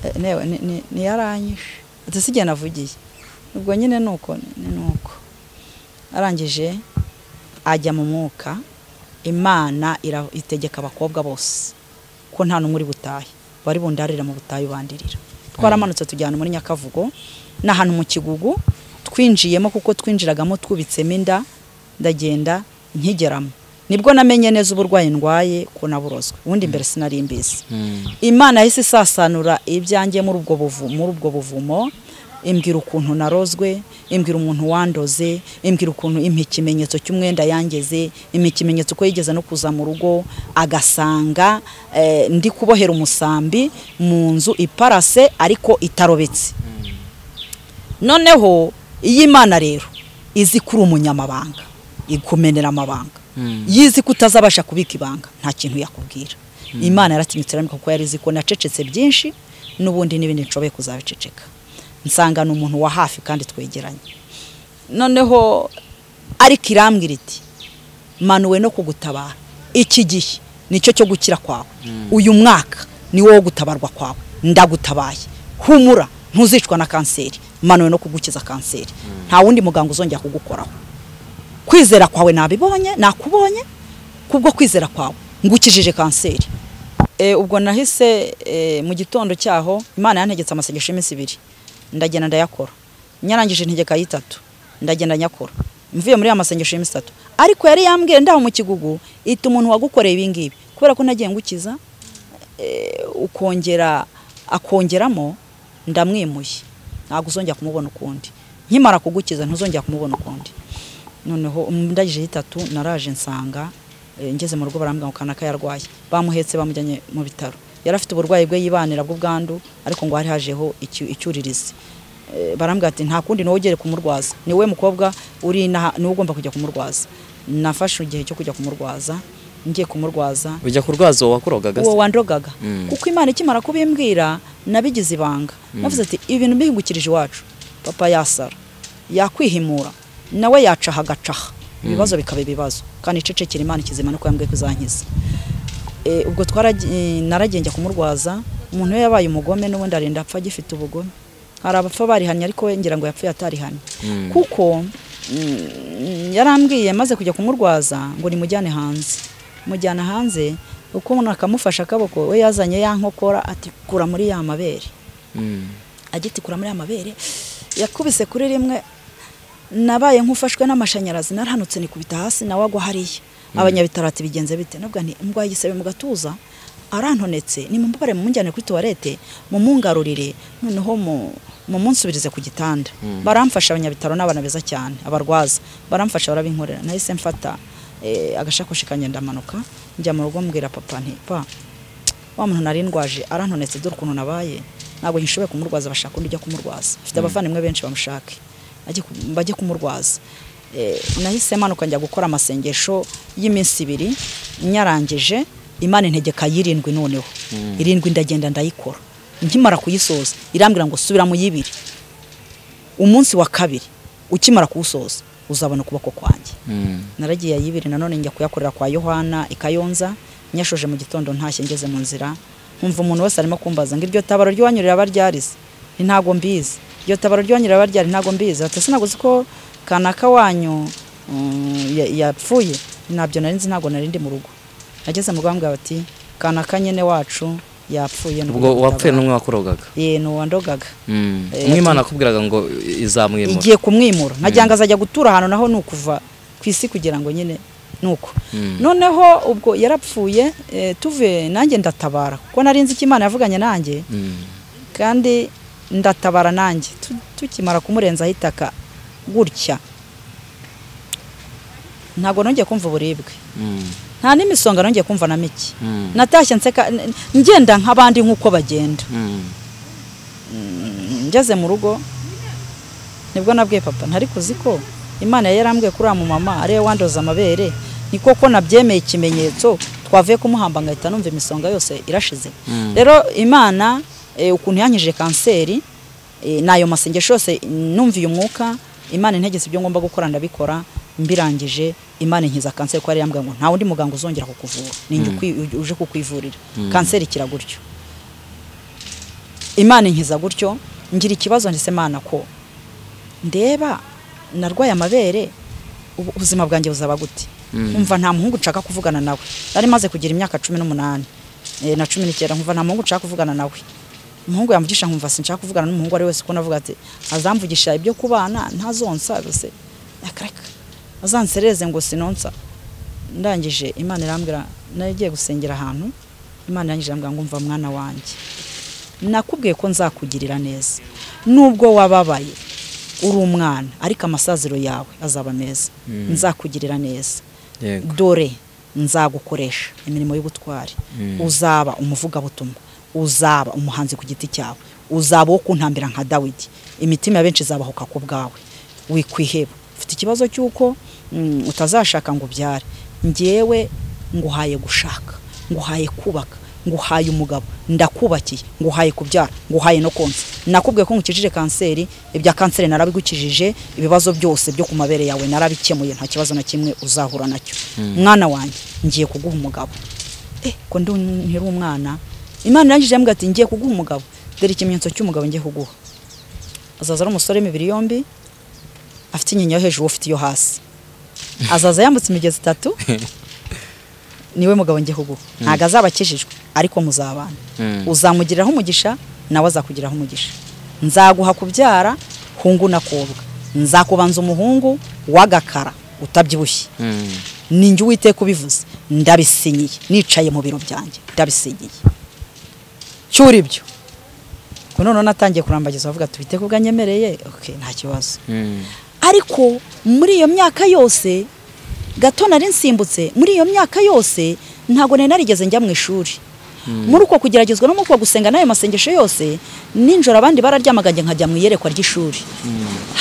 Eh, newe ni- ni- niyaranyishe ati si jye navugiye ubwo nyine ni uko ni ni uko arangije ajya mu mwuka imana ira- itegeka abakobwa bose ko nta n'umwe uri butahe bari bundarira mu butayu bandirira twaramanutse tujyana muri nyakavugo ni ahantu mu kigugu twinjiyemo kuko twinjiragamo twubitsemo inda ndagenda nkigeramo nibwo namenye neza uburwayi ndwaye ko naburozwe ubundi mbere sinari mbizi imana yahise isasanura ibyanjye muri ubwo buvu- muri ubwo buvumo imbwira ukuntu narozwe imbwira umuntu wandoze imbwira ukuntu impa ikimenyetso cy'umwenda yangeze impa ikimenyetso ko yigeze no kuza mu rugo agasanga eh, ndi kubohera umusambi mu nzu iparase ariko itarobetse noneho iyi mana rero izi kuri umunyamabanga ikumenera amabanga yizi ko utazabasha kubika ibanga nta kintu yakubwira imana yaratinyutse irambika kuko yari izi ko nacecetse byinshi n'ubundi n'ibindi nshoboye kuzabiceceka nsanga ni umuntu wa hafi kandi twegeranye noneho ariko irambwira iti manuwe no kugutabara iki gihe nicyo cyo gukira kwawe uyu mwaka ni wo gutabarwa kwawe ndagutabaye humura ntuzicwa na kanseri manuwe no kugukiza kanseri nta wundi muganga uzongera kugukoraho kwizera kwawe nabibonye nakubonye kubwo kwizera kwawe ngukijije kanseri e, ubwo nahise e, mu gitondo cyaho imana yantegetse amasengesho y'iminsi ibiri ndagenda ndayakora nyarangije integeka y'itatu ndagenda nyakora mvuye muri ya masengesho y'iminsi itatu ariko yari yambwiye ndaho mu kigugu ita umuntu wagukoreye ibi ngibi kubera ko nagiye ngukiza e, ukongera akongeramo ndamwimuye ntabwo uzongera kumubona ukundi nkimara kugukiza ntuzongera kumubona ukundi noneho ndagije y'itatu naraje nsanga eh, ngeze mu rugo barambwira ngo kanaka yarwaye bamuhetse bamujyanye mu bitaro yari afite uburwayi bwe yibanira bw'ubwandu ariko ngo hari hajeho icy- icyuririzi Eh, barambwira ati nta kundi niwe ugiye kumurwaza ni wowe mukobwa uri inaha- niwe ugomba kujya kumurwaza nafashe igihe cyo kujya kumurwaza ngiye kumurwaza ujya kurwaza uwo wakurogaga uwo wandogaga Mm. kuko imana ikimara kubimbwira nabigize ibanga navuze ati ibintu mbihingukirije iwacu papa yasara yakwihimura nawe yacaha agacaha ibibazo bikaba ibibazo kandi icecekera imana ikizima nuko yambwiye ko izankiza Eh, ubwo twaragi- eh, naragiye njya kumurwaza umuntu we yabaye umugome n'ubundi arinda apfa agifite ubugome hari abapfa barihanye ariko we ngira ngo yapfuye atarihanye kuko mm, yarambwiye maze kujya kumurwaza ngo nimujyane hanze mujyana hanze uko umuntu akamufasha akaboko we yazanye ya nkokora ati kura muri ya mabere agiti kura muri ya mabere yakubise kuri rimwe nabaye nk'ufashwe n'amashanyarazi narahanutse nikubita hasi nawe agwa hariya abanyabitaro ati bigenze bite nabwo ni mbwaye igisebe mu gatuza arantonetse nimumubare mumujyane kuri tuwarete mumungarurire noneho mu- mumunsubirize ku gitanda baramfasha abanyabitaro n'abana beza cyane abarwaza baramfasha barabinkorera nahise mfata eh, agasakoshi kanjye ndamanuka njya mu rugo mbwira papa nti pa wa muntu nari ndwaje arantonetse dore ukuntu nabaye ntabwo ngishoboye kumurwaza bashaka undi ujya kumurwaza mfite abavandimwe benshi bamushake ajye ku- bajye kumurwaza Eh, nahise manuka njya gukora amasengesho y'iminsi ibiri nyarangije imana integeka y'irindwi noneho irindwi ndagenda ndayikora nkimara kuyisoza irambwira ngo subiramo yibiri umunsi wa kabiri ukimara kuwusoza uzabona ukuboko kwanjye naragiye ayibiri nanone njya kuyakorera kwa yohana i kayonza nyashoje mu gitondo ntashye ngeze mu nzira nkumva umuntu wese arimo kumbaza ngo iryo tabaro ry'iwanyu riraba ryarize Nti ntabwo mbizi iryo tabaro ry'iwanyu riraba ryari ntabwo mbizi ati "Ese ntabwo uzi ko kanaka wanyu mm, ya- yapfuye nabyo nari nzi ntabwo nari ndi mu rugo nageze mu rugo bambwira bati kanaka nyene wacu yapfuye ubwo wapfuye n'umwe wakurogaga ye ni uwandogaga Eh, umwe imana akubwiraga ngo izamwimura igiye kumwimura nagira ngo azajya gutura ahantu naho ni ukuva ku isi kugira ngo nyine ni uko noneho ubwo yarapfuye eh, tuve nanjye ndatabara kuko nari nzi icyo imana yavuganye nanjye Mm. kandi ndatabara nanjye Tu- tukimara kumurenzaho itaka gutya ntabwo nongeye kumva uburibwe Mm. nta n'imisonga nongeye kumva na mike Mm. natashye nseka n- ngenda nk'abandi nk'uko bagenda Mm. mm, ngeze mu rugo nibwo nabwiye papa ntari kuzi ko imana yari yarambwiye kuri uriya mumama ariwe wandoza amabere niko ko nabyemeye ikimenyetso twavuye kumuhamba ngahita numva imisonga yose irashize rero imana eh, ukuntu yankije kanseri eh, n'ayo masengesho yose numviye umwuka imana integetse ibyo ngomba gukora ndabikora mbirangije imana inkiza kanseri ko yari yambwiye ngo nta wundi muganga uzongera kukuvura ni njye ukwi- uje- uje kukwivurira kanseri ikira gutyo imana inkiza gutyo ngira ikibazo ndetse imana ko ndeba narwaye amabere ubu- ubuzima bwanjye buzaba gute nkumva nta muhungu nshaka kuvugana nawe nari maze kugira imyaka cumi n'umunani eh, na cumi n'icyenda nkumva nta muhungu nshaka kuvugana nawe umuhungu yamvugisha nkumva sinshaka kuvugana n'umuhungu ari wese kuko navuga ati azamvugisha ibyo kubana ntazonsa gusa akareka azansereze ngo sinonsa ndangije imana irambwira nagiye gusengera ahantu imana irangije irambwira ngo umva mwana wanjye nakubwiye ko nzakugirira neza nubwo wababaye uri umwana ariko amasaziro yawe azaba meza nzakugirira neza yego dore nzagukoresha imirimo y'ubutwari uzaba umuvugabutumwa uzaba umuhanzi ku giti cyawe uzaba uwo kuntambira nka dawidi imitima ya benshi izabahuka ku bwawe wikwiheba ufite ikibazo cy'uko mm, utazashaka ngo ubyare ngewe nguhaye gushaka nguhaye kubaka nguhaye umugabo ndakubakiye nguhaye kubyara nguhaye no konsa nakubwiye ko ngukijije kanseri ibya kanseri narabigukijije ibibazo byose byo ku mabere yawe narabikemuye nta kibazo na kimwe uzahura nacyo mwana wanjye ngiye kuguha umugabo eh ko ndi nkiri umwana imana irangije yambwira ati ngiye kuguha umugabo dore ikimenyetso cy'umugabo ngiye kuguha azaza ari umusore w'imibiri yombi afite inyinya yo hejuru wowe ufite iyo hasi azaza yambutse imigezi itatu niwe mugabo ngiye kuguha ntabwo azaba akijijwe ariko muzabana Mm. uzamugiriraho umugisha nawe azakugiriraho umugisha nzaguha kubyara hungu nakobwa nzakubanza umuhungu w'agakara utabyibushye Mm. ninjye uwiteka ubivuze ndabisinyiye nicaye mu biro byanjye ndabisinyiye cyuri ibyo ngo noneho natangiye kurambagiza avuga ati "Uwiteka ubwanyemereye okay, nta kibazo Mm. ariko muri iyo myaka yose gato nari nsimbutse muri iyo myaka yose ntabwo nari narigeze njya mu ishuri muri uko kugeragezwa no muri uko gusenga n'ayo masengesho yose ninjoro abandi bararyamaga njye nkajya mu iyerekwa ry'ishuri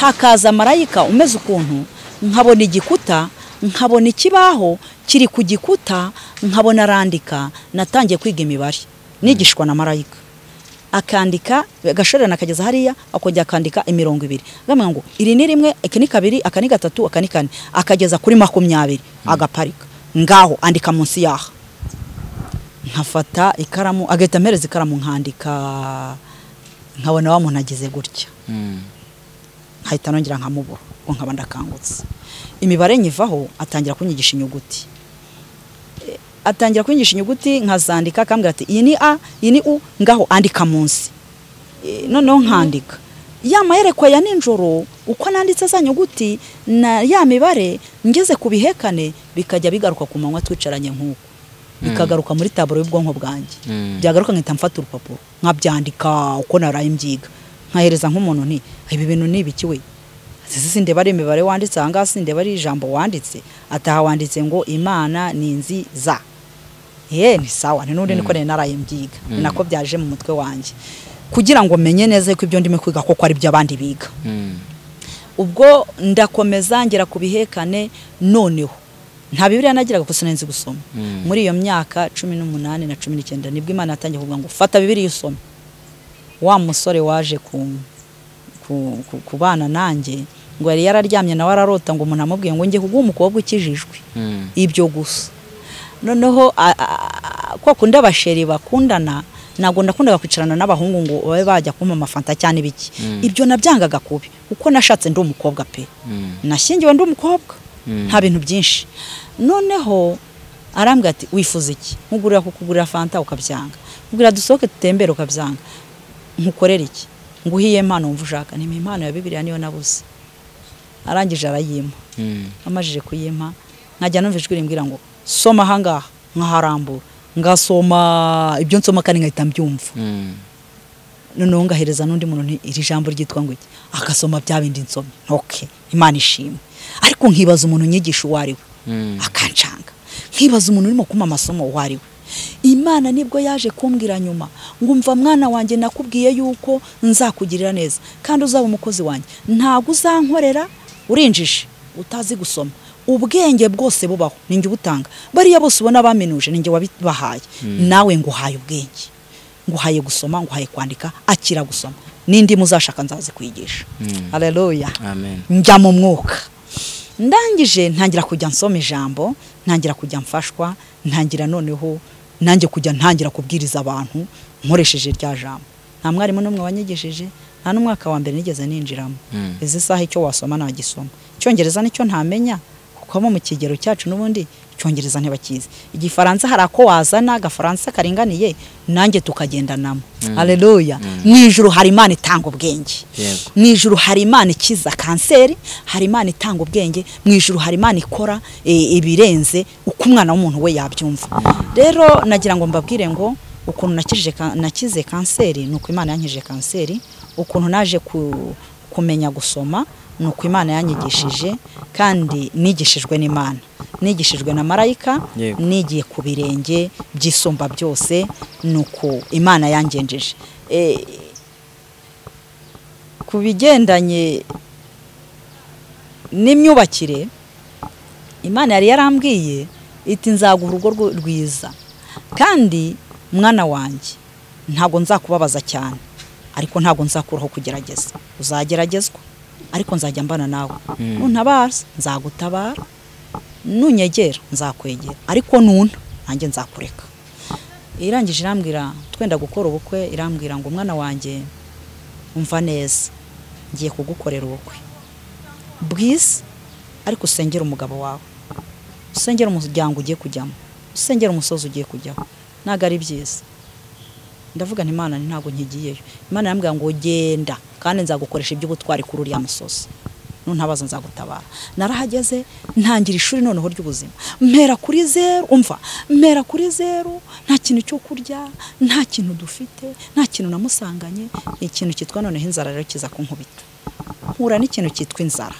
hakaza marayika umeze ukuntu nkabona igikuta nkabona ikibaho kiri ku gikuta nkabona arandika natangiye kwiga imibare nigishwa na marayika akandika agashorera akageza hariya akongera akandika imirongo ibiri agambwira ngo iri ni rimwe iki ni kabiri aka ni gatatu aka ni kane akageza kuri makumyabiri agaparika ngaho andika munsi yaha nkafata ikaramu agahita ampereza ikaramu nkandika nkabona wa muntu agize gutya Mm. nkahita nongera nkamubura ubwo nkaba ndakangutse imibare nyivaho atangira kunyigisha inyuguti E, atangira kunyigisha inyuguti nkazandika akambwira ati iyi ni a iyi ni u ngaho andika munsi E, noneho nkandika ya mayerekwa ya ninjoro uko nanditse za nyuguti na ya mibare ngeze ku bihekane bikajya bigaruka ku manywa twicaranye nk'uko bikagaruka muri taburo y'ubwonko bwanjye Mm. byagaruka nkahita mfata urupapuro nkabyandika uko naraye mbyiga nkahereza nk'umuntu nti ibi bintu ni ibiki we Ati, sindeba ari imibare wanditse aha ngaha sindeba ari ijambo wanditse ataha wanditse ngo imana ni inzi za ye ni sawa ni n'ubundi niko nari naraye mbyiga ni nako byaje mu mutwe wanjye kugira ngo menye neza ko ibyo ndimo kwiga koko ari byo abandi biga Mm. ubwo ndakomeza ngera ku bihekane noneho nta bibiriya nagiraga gusa nari nzi gusoma Mm. muri iyo myaka cumi n'umunani na cumi n'icyenda nibwo imana yatangiye kuvuga ngo fata bibiriya usome wa musore waje ku, ku, ku, kubana nanjye ngo yari yararyamye nawe ararota ngo umuntu amubwiye ngo njye kuguha umukobwa ukijijwe Mm. ibyo gusa noneho a- a- a- kwa kundi abasheri bakundana ntabwo ndakundaga kwicarana n'abahungu ngo babe bajya kumpa amafanta cyane ibiki ibyo nabyangaga kubi kuko nashatse ndi umukobwa pe Mm. nashyingiwe ndi umukobwa Mm. nta bintu byinshi noneho arambwira ati wifuza iki nkugurira kukugurira fanta ukabyanga nkugurira dusohoke tutembere ukabyanga nkukorera iki nguhiye impano wumva ushaka ni impano ya bibiriya niyo nabuze arangije arayimpa Mm. amajije kuyimpa nkajya numva ijwi rimbwira ngo soma ahangaha nkaharambura ngasoma ibyo nsoma kandi nkahita mbyumva Mm. noneho ngahereza n'undi muntu nti iri jambo ryitwa ngo iki agasoma bya bindi nsomye ntoke imana ishimwe ariko nkibaza umuntu unyigisha uwo ari we Mm. akancanga nkibaza umuntu urimo kumpa amasomo uwo ari we imana nibwo yaje kumbwira nyuma ngumva mwana wanjye nakubwiye yuko nzakugirira neza kandi uzaba umukozi wanjye ntabwo uzankorera urinjije utazi gusoma ubwenge bwose bubaho ninjye ubutanga bariya bose ubona baminuje ninjye wabibahaye nawe nguhaye ubwenge nguhaye gusoma nguhaye kwandika akira gusoma n'indi muzashaka nzazikwigisha hareruya amen njya mu mwuka ndangije ntangira kujya nsoma ijambo ntangira kujya mfashwa ntangira noneho nanjye kujya ntangira kubwiriza abantu nkoresheje rya jambo nta mwarimu n'umwe wanyigisheje nta n'umwaka wa mbere nigeze ninjiramo Mm. izi saha icyo wasoma nagisoma icyongereza nicyo ntamenya kuko abo mu kigero cyacu n'ubundi icyongereza ntibakizi igifaransa hari ako wazana agafaransa karinganiye nanjye tukagendanamo hareruya mu ijuru hari imana itanga ubwenge Yego. mu ijuru hari imana ikiza kanseri hari imana itanga ubwenge mu ijuru hari imana ikora e, ibirenze uko umwana w'umuntu we yabyumva rero nagira ngo mbabwire ngo ukuntu nakijije ka- nakize kanseri ni uko imana yankijije kanseri ukuntu naje ku- kumenya gusoma ni uko imana yanyigishije kandi nigishijwe n'imana nigishijwe na marayika Yego. nigiye ku birenge by'isumba byose ni uko imana yangenjeje Eh, ku bigendanye n'imyubakire imana yari yarambwiye iti nzaguha urugo rwo- rwiza kandi mwana wanjye ntabwo nzakubabaza cyane ariko ntabwo nzakuraho kugerageza uzageragezwa ariko nzajya mbana nawe nuntabaza nzagutabara nunyegera nzakwegera ariko nuna nanjye nzakureka irangije irambwira twenda gukora ubukwe irambwira ngo umwana wanjye umva neza ngiye kugukorera ubukwe bwiza ariko usengere umugabo wawe usengere umuryango ugiye kujyamo usengere umusozi ugiye kujyaho ntabwo ari byiza ndavuga nti imana ntabwo nkigiyeyo imana yambwira ngo genda kandi nzagukoresha iby'ubutwari kuri uriya musozi nuntabaza nzagutabara narahageze ntangira ishuri noneho ry'ubuzima mpera kuri zeru umva mpera kuri zeru nta kintu cyo kurya nta kintu dufite nta kintu namusanganye ikintu cyitwa noneho inzara rero kiza kunkubita mpura n'ikintu cyitwa inzara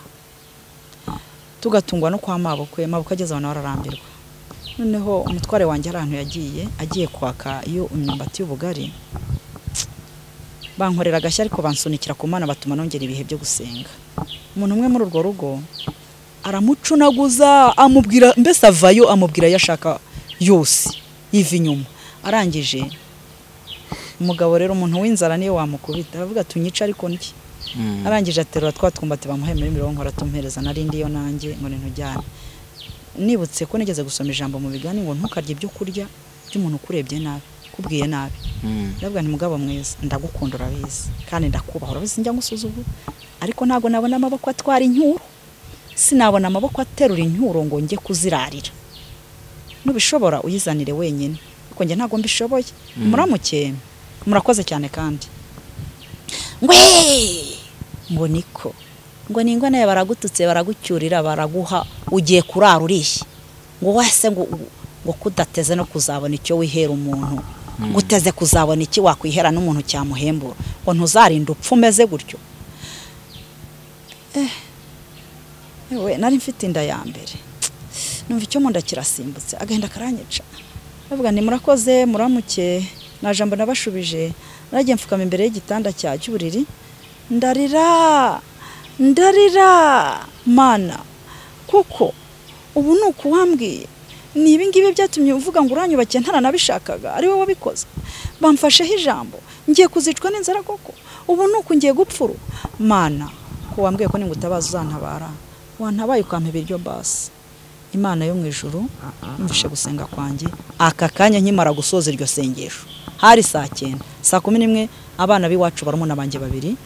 tugatungwa no kwa mabukwe mabukwe ageze abantu bararambirwa noneho umutware wanjye hari ahantu yagiye agiye kwaka iyo imyumbati y'ubugari bankorera agashya ariko bansunikira ku mana batuma nongera ibihe byo gusenga umuntu umwe muri urwo rugo aramucunaguza amubwira mbese avayo amubwira ayo ashaka yose yiva inyuma arangije umugabo rero umuntu w'inzara niyo wamukubita aravuga tunyica ariko ndye Mm. arangije aterura twa twumbati bamuhaye muri mirongo aratumpereza narindi yo nanjye ngo ntujyane nibutse ko nigeze gusoma ijambo mu bigani ngo ntukarye ibyo kurya by'umuntu ukurebye nabi kubwiye nabi Mm. ndavuga nti mugabo mwiza ndagukunda urabizi kandi ndakubaha urabizi njya ngusuzugura ariko ntabwo nabona amaboko atwara incyuro sinabona amaboko aterura incyuro ngo njye kuzirarira nubishobora uyizanire wenyine kuko njye ntabwo mbishoboye muramuke murakoze cyane kandi ngwe ngo niko ngo ningwa nawe baragututse baragucyurira baraguha ugiye kurara urishye ngo wese ngo ngo kudateze no kuzabona icyo wihera umuntu ngo uteze kuzabona iki wakwihera n'umuntu cyamuhembura ngo ntuzarinda upfa umeze gutyo eh ewe nari mfite inda ya mbere numva icyo mu nda kirasimbutse agahinda karanyica bavuga ni murakoze muramuke nta jambo nabashubije naragiye mfukama imbere y'igitanda cya cy'uburiri ndarira ndarira mana kuko ubu ni uku wambwiye ni ibi ngibi byatumye uvuga ngo uranyubakiye ntaranabishakaga ari wowe wabikoze bamfasheho ijambo ngiye kuzicwa n'inzara koko ubu ni uku ngiye gupfura mana ko wambwiye ko ningutabaza uzantabara wantabaye ukampa ibiryo basi imana yo mu ijuru yumvishe gusenga kwanjye aka kanya nkimara gusoza iryo sengesho hari saa cyenda saa kumi n'imwe abana b'iwacu barumuna banjye babiri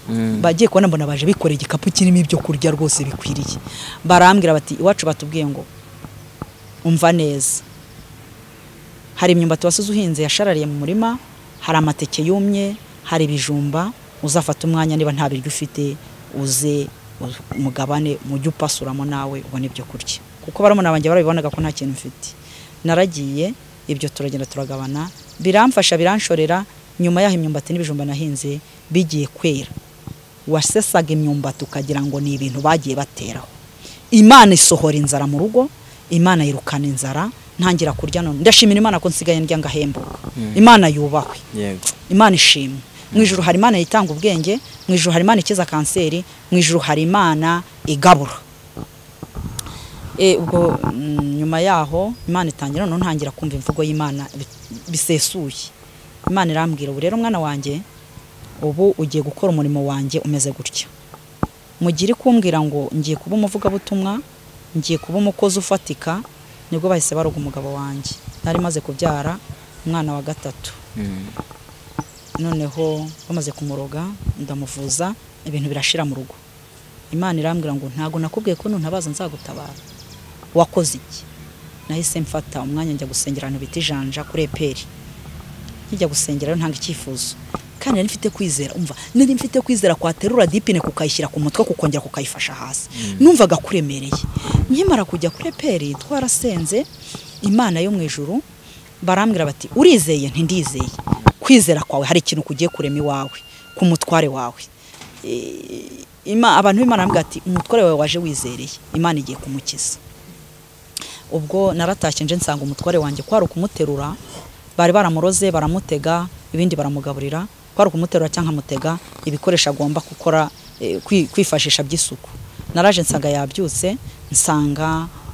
bagiye kubona mbona baje bikoreye igikapu kirimo ibyo kurya rwose bikwiriye barambwira bati iwacu batubwiye ngo umva neza hari imyumbati wasize uhinze yasharariye mu murima hari amateke yumye hari ibijumba uzafata umwanya niba nta biryo ufite uze u- umugabane mujye upasuramo nawe ubone ibyo kurya kuko barumuna banjye barabibonaga ko nta kintu mfite naragiye ibyo turagenda turagabana biramfasha biranshorera nyuma y'aho imyumbati n'ibijumba nahinze bigiye kwera wasesaga imyumbati ukagira ngo ni ibintu bagiye bateraho imana isohora inzara mu rugo imana yirukana inzara ntangira kurya none ndashimira imana ko nsigaye ndya ngahembuka imana yubahwe yego imana ishimwe mu ijuru hari imana itanga ubwenge mu ijuru hari imana ikiza kanseri mu ijuru hari imana igabura E, ubwo mm, nyuma yaho imana itangira noneho ntangira kumva imvugo y'imana bi- bisesuye imana irambwira ubu rero mwana wanjye ubu ugiye gukora umurimo wanjye umeze gutya mugire kumbwira ngo ngiye kuba umuvugabutumwa ngiye kuba umukozi ufatika nibwo bahise baroga umugabo wanjye nari maze kubyara umwana wa gatatu Mm. noneho bamaze kumuroga ndamuvuza ibintu birashira mu rugo imana irambwira ngo ntago nakubwiye ko nuntabaza nzagutabara wakoze iki nahise mfata umwanya njya gusengera ahantu bita ijanja kuri eperi nkijya gusengera rero ntanga icyifuzo kandi nari mfite kwizera umva nari mfite kwizera kwaterura dipine kukayishyira ku mutwe kukongera kukayifasha hasi numvaga kuremereye nkimara kujya kuri eperi twarasenze imana yo mu ijuru barambwira bati urizeye ntindizeye kwizera kwawe hari ikintu kugiye kurema iwawe ku mutware wawe E, Ima- abantu b'imana baravuga ati umutware wawe waje wizereye imana igiye kumukiza ubwo naratashye nje nsanga umutware wanjye kwari ukumuterura bari baramuroze baramutega ibindi baramugaburira kwari ukumuterura cyangwa nkamutega ibikoresho agomba gukora eh, kwi- kwifashisha by'isuku naraje nsanga yabyutse nsanga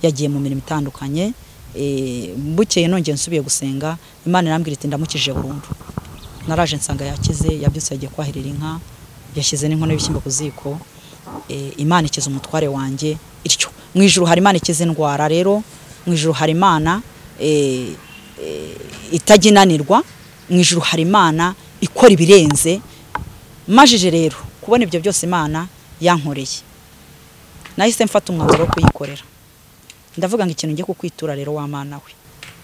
yagiye mu mirimo itandukanye eh, bukeye nongeye nsubiye gusenga imana irambwira iti ndamukije burundu naraje nsanga yakize yabyutse yagiye kwahirira inka yashyize n'inkono y'ibishyimbo ku ziko eh, imana ikiza umutware wanjye ityo mu ijuru hari imana ikiza indwara rero mu ijuru hari imana eh, eh, itajya inanirwa mu ijuru hari imana ikora ibirenze majije rero kubona ibyo byose imana yankoreye nahise mfata umwanzuro wo kuyikorera ndavuga ngo ikintu ngiye kukwitura rero wa mana we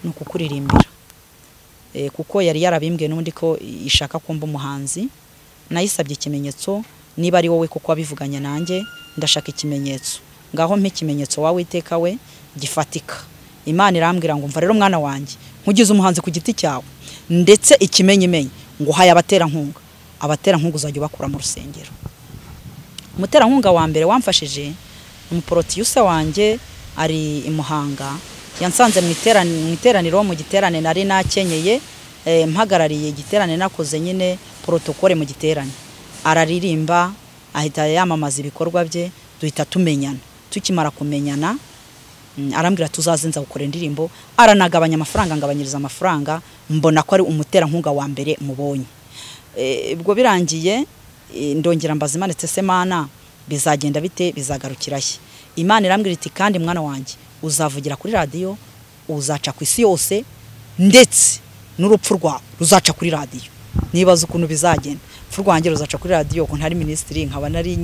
ni ukukuririmbira Eh, kuko yari yarabimbwiye n'ubundi ko ishaka kumva umuhanzi nayisabye ikimenyetso niba ari wowe kuko wabivuganye nanjye ndashaka ikimenyetso ngaho mpe ikimenyetso wowe iteka we gifatika imana irambwira ngo mva rero mwana wanjye nkugize umuhanzi ku giti cyawe ndetse ikimenyimenyi ngo haye abaterankunga abaterankunga uzajya ubakura mu rusengero umuterankunga wa mbere wamfashije umuporotiyusa wanjye ari i muhanga yansanze mu iterani- mu iteraniro mu giterane nari nakenyeye eh, mpagarariye igiterane nakoze nyine porotokole mu giterane araririmba ahita yamamaza ibikorwa bye duhita tumenyana tukimara kumenyana mm, arambwira tuzazenza gukora indirimbo aranagabanya amafaranga ngabanyiriza amafaranga mbona ko ari umuterankunga wa mbere mubonye Eh, ubwo birangiye eh, ndongera mbaza Imana iti "Ese mana bizagenda bite bizagarukira he imana irambwira iti kandi mwana wanjye uzavugira kuri radiyo uzaca ku isi yose ndetse n'urupfu rwawe ruzaca kuri radiyo nibaza ukuntu bizagenda urupfu rwanjye ruzaca kuri radiyo ko ntari minisitiri nkaba nari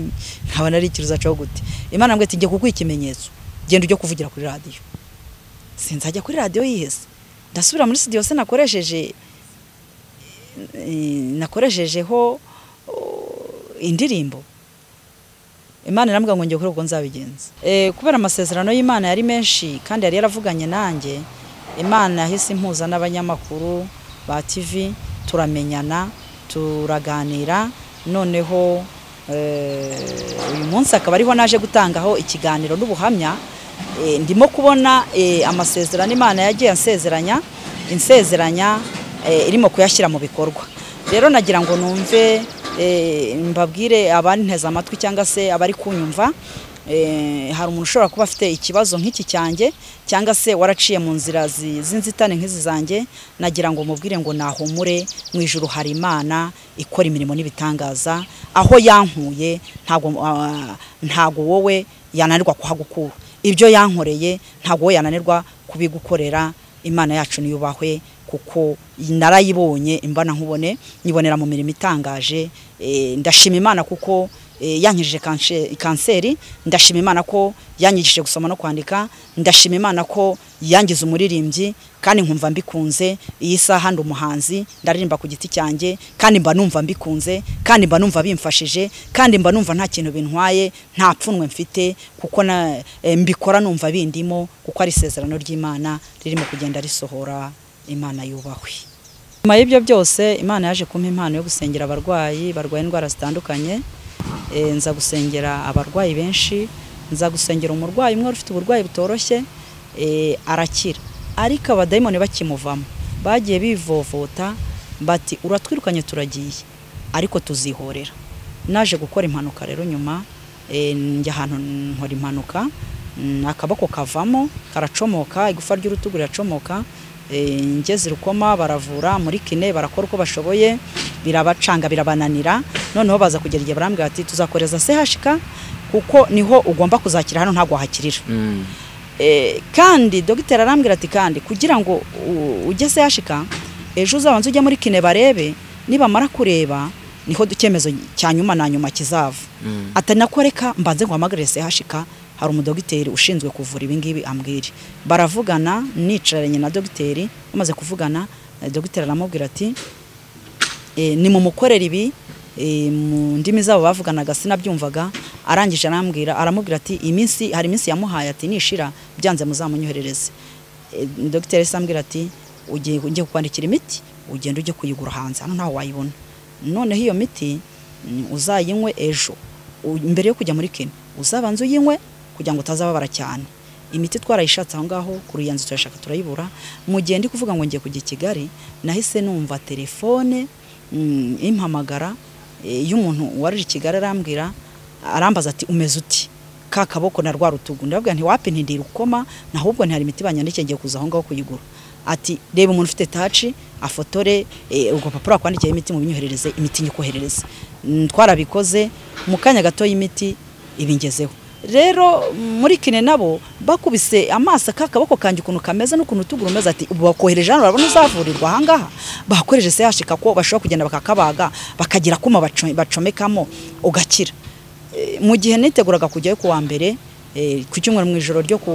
nkaba nari iki ruzacaho gute imana irambwira iti njye kuguha ikimenyetso genda ujye kuvugira kuri radiyo sinzajya kuri radiyo yihese ndasubira muri studio se nakoresheje eh, nakoreshejeho oh, indirimbo imana irambwira ngo njye kuri ubwo nzabigenza Eh, kubera amasezerano y'imana yari menshi kandi yari yaravuganye nanjye imana yahise impuza n'abanyamakuru ba tv turamenyana turaganira noneho eh, uyu munsi akaba ariho naje gutangaho ikiganiro n'ubuhamya Eh, ndimo kubona eh, amasezerano imana yagiye ansezeranya insezeranya eh, irimo kuyashyira mu bikorwa rero nagira ngo numve eh, mbabwire abanteze amatwi cyangwa se abari kunyumva eh, hari umuntu ushobora kuba afite ikibazo nk'iki cyanjye cyangwa se waraciye mu nzira zi- z'inzitane nk'izi zanjye nagira ngo mubwire ngo nahumure mu ijuru hari imana ikora imirimo n'ibitangaza aho yankuye ntago ah, ntago wowe yananirwa kuhagukura ibyo yankoreye ntago wowe yananirwa kubigukorera imana yacu niyubahwe kuko narayibonye imbana nkubone nyibonera mu mirimo itangaje Eh, ndashima imana kuko eh, yankijije kanshe- kanseri ndashima imana ko yanyigishije gusoma no kwandika ndashima imana ko yangize umuririmbyi kandi nkumva mbikunze iyi saha ndi umuhanzi ndaririmba ku giti cyanjye kandi mba numva mbikunze kandi mba numva bimfashije kandi mba numva nta kintu bintwaye nta pfunwe mfite kuko na, eh, mbikora numva bindimo kuko ari isezerano ry'imana ririmo kugenda risohora imana yubahwe nyuma y'ibyo byose imana yaje kumpa impano yo gusengera abarwayi barwaye indwara zitandukanye Eh, nza gusengera abarwayi benshi nza gusengera umurwayi umwe wari ufite uburwayi butoroshye eh, arakira ariko abadayimoni bakimuvamo bagiye bivovota bati uratwirukanye turagiye ariko tuzihorera naje gukora impanuka rero nyuma eh, njya ahantu nkora impanuka mm, akaboko kavamo karacomoka igufa ry'urutugu riracomoka eh, ngeze rukoma baravura muri kine barakora uko bashoboye birabacanga birabananira noneho baza kugera igihe barambwira bati tuzakoreza CHK kuko niho ugomba kuzakira hano ntabwo wahakirira Mm. Eh, kandi dogiteri arambwira ati kandi kugira ngo u- ujye sehashika ejo uzabanza ujye muri kine barebe nibamara kureba niho du- icyemezo cya nyuma na nyuma kizava Mm. ati nako reka mbanze nguhamagare sehashika hari umudogiteri ushinzwe kuvura ibingibi ambwire baravugana nicaranye na dogiteri bamaze kuvugana eh, dogiteri aramubwira ati eh, nimumukorera ibi eh, mu ndimi zabo bavuganaga sinabyumvaga arangije arambwira aramubwira ati iminsi hari iminsi yamuhaye ati nishira byanze muzamunyoherereze Eh, dogiteri se ambwira ati ugiye ugiye kukwandikira imiti ugenda ujye kuyigura hanze hano ntaho wayibona noneho iyo miti mm, uzayinywe ejo U- mbere yo kujya muri kino uzabanza uyinywe kugira ngo utazababara cyane imiti twarayishatse aho ngaho ku ruyenzi turashaka turayibura mu gihe ndi kuvuga ngo ngiye kujya i kigali nahise numva telefone mm, impamagara eh, y'umuntu warije i kigali arambwira arambaza ati umeze uti ka kaboko na rwa rutugu ndababwira nti wapi ntindira ukoma nahubwo ntihari imiti banyandikiye ngiye kuza aho ngaho kuyigura ati reba umuntu ufite taci afotore eh, ubwo papuro wakwandikiye imiti mu binyoherereze imiti nyikoherereze Mm, twarabikoze mu kanya gato y'imiti ibingezeho rero muri kine nabo bakubise amaso aka kaboko kanjye ukuntu kameze n'ukuntu tuguru umeze ati ubu bakohereje hano urabona uzavurirwa ahangaha bakohereje se ko bashobora kugenda bakakabaga bakagira akuma baco- bacomekamo ugakira Eh, mu gihe niteguraga kujyayo ku wa mbere eh, ku cyumweru mu ijoro ryo ku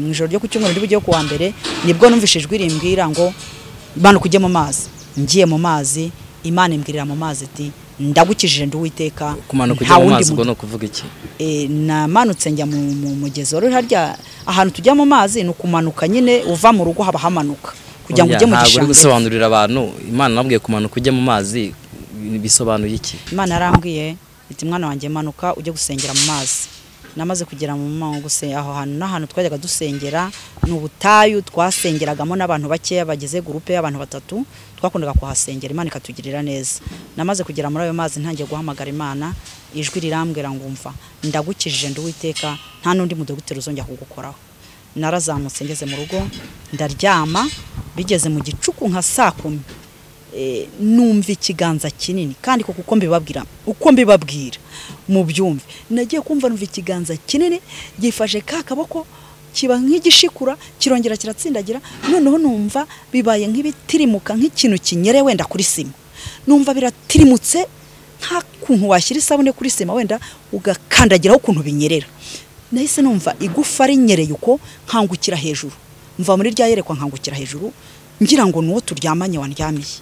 mu ijoro ryo ku cyumweru ryo ku wa mbere nibwo numvise ijwi rimbwira ngo bana kujye mu mazi ngiye mu mazi imana imbwirira mu mazi ati ndagukijije ndi uwiteka kumanuka nta ujya mu wundi mazi muntu- ubwo ni ukuvuga iki e, namanutse njya mu mu mugezi wari uri harya ahantu tujya mu mazi ni ukumanuka nyine uva mu rugo haba hamanuka kugira ngo Oya, ujye mu ntabwo uri gishanga gusobanurira abantu imana nabwiye kumanuka ujya mu mazi bisobanuye iki imana yarambwiye iti mwana wanjye manuka ujye gusengera mu mazi namaze kugera mu ma- guse- aho hantu n'ahantu twajyaga dusengera ni ubutayu twasengeragamo n'abantu bakeya bagize gurupe y'abantu batatu twakundaga kuhasengera imana ikatugirira neza namaze kugera muri ayo mazi ntangiye guhamagara imana ijwi rirambwira ngo umva ndagukijije ndi uwiteka nta n'undi mudogiteri uzongera kugukoraho narazamutse ngeze mu rugo ndaryama bigeze mu gicuku nka saa kumi eh, numva ikiganza kinini kandi koko uko mbibabwira uko mbibabwira mu byumve nagiye kumva numva ikiganza kinini gifashe ka kaboko kiba nk'igishikura kirongera kiratsindagira noneho numva bibaye nk'ibitirimuka nk'ikintu kinyere wenda kuri sima numva biratirimutse nta kuntu washyira isabune kuri sima wenda ugakandagiraho ukuntu binyerera nahise numva igufa rinyereye uko nkangukira hejuru mva muri rya yerekwa nkangukira hejuru ngira ngo nuwo turyamanye wandyamiye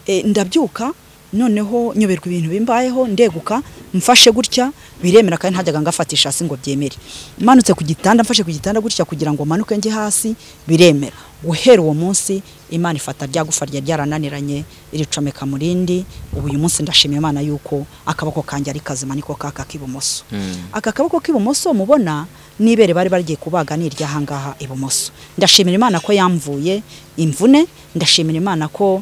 e, ndabyuka noneho nyoberwa ibintu bimbayeho ndeguka mfashe gutya biremera kandi ntajyaga ngafatisha hasi ngo byemere manutse ku gitanda mfashe ku gitanda gutya kugira ngo manuke njye hasi biremera guhera uwo munsi imana ifata rya gufa ryari ryarananiranye iricomeka mu rindi ubu uyu munsi ndashimira imana yuko akaboko kanjye ari kazima niko kaka k'ibumoso Mm. aka kaboko k'ibumoso mubona n'ibere bari bagiye kubaga ni iryahangaha ibumoso ndashimira imana ko yamvuye imvune ndashimira imana ko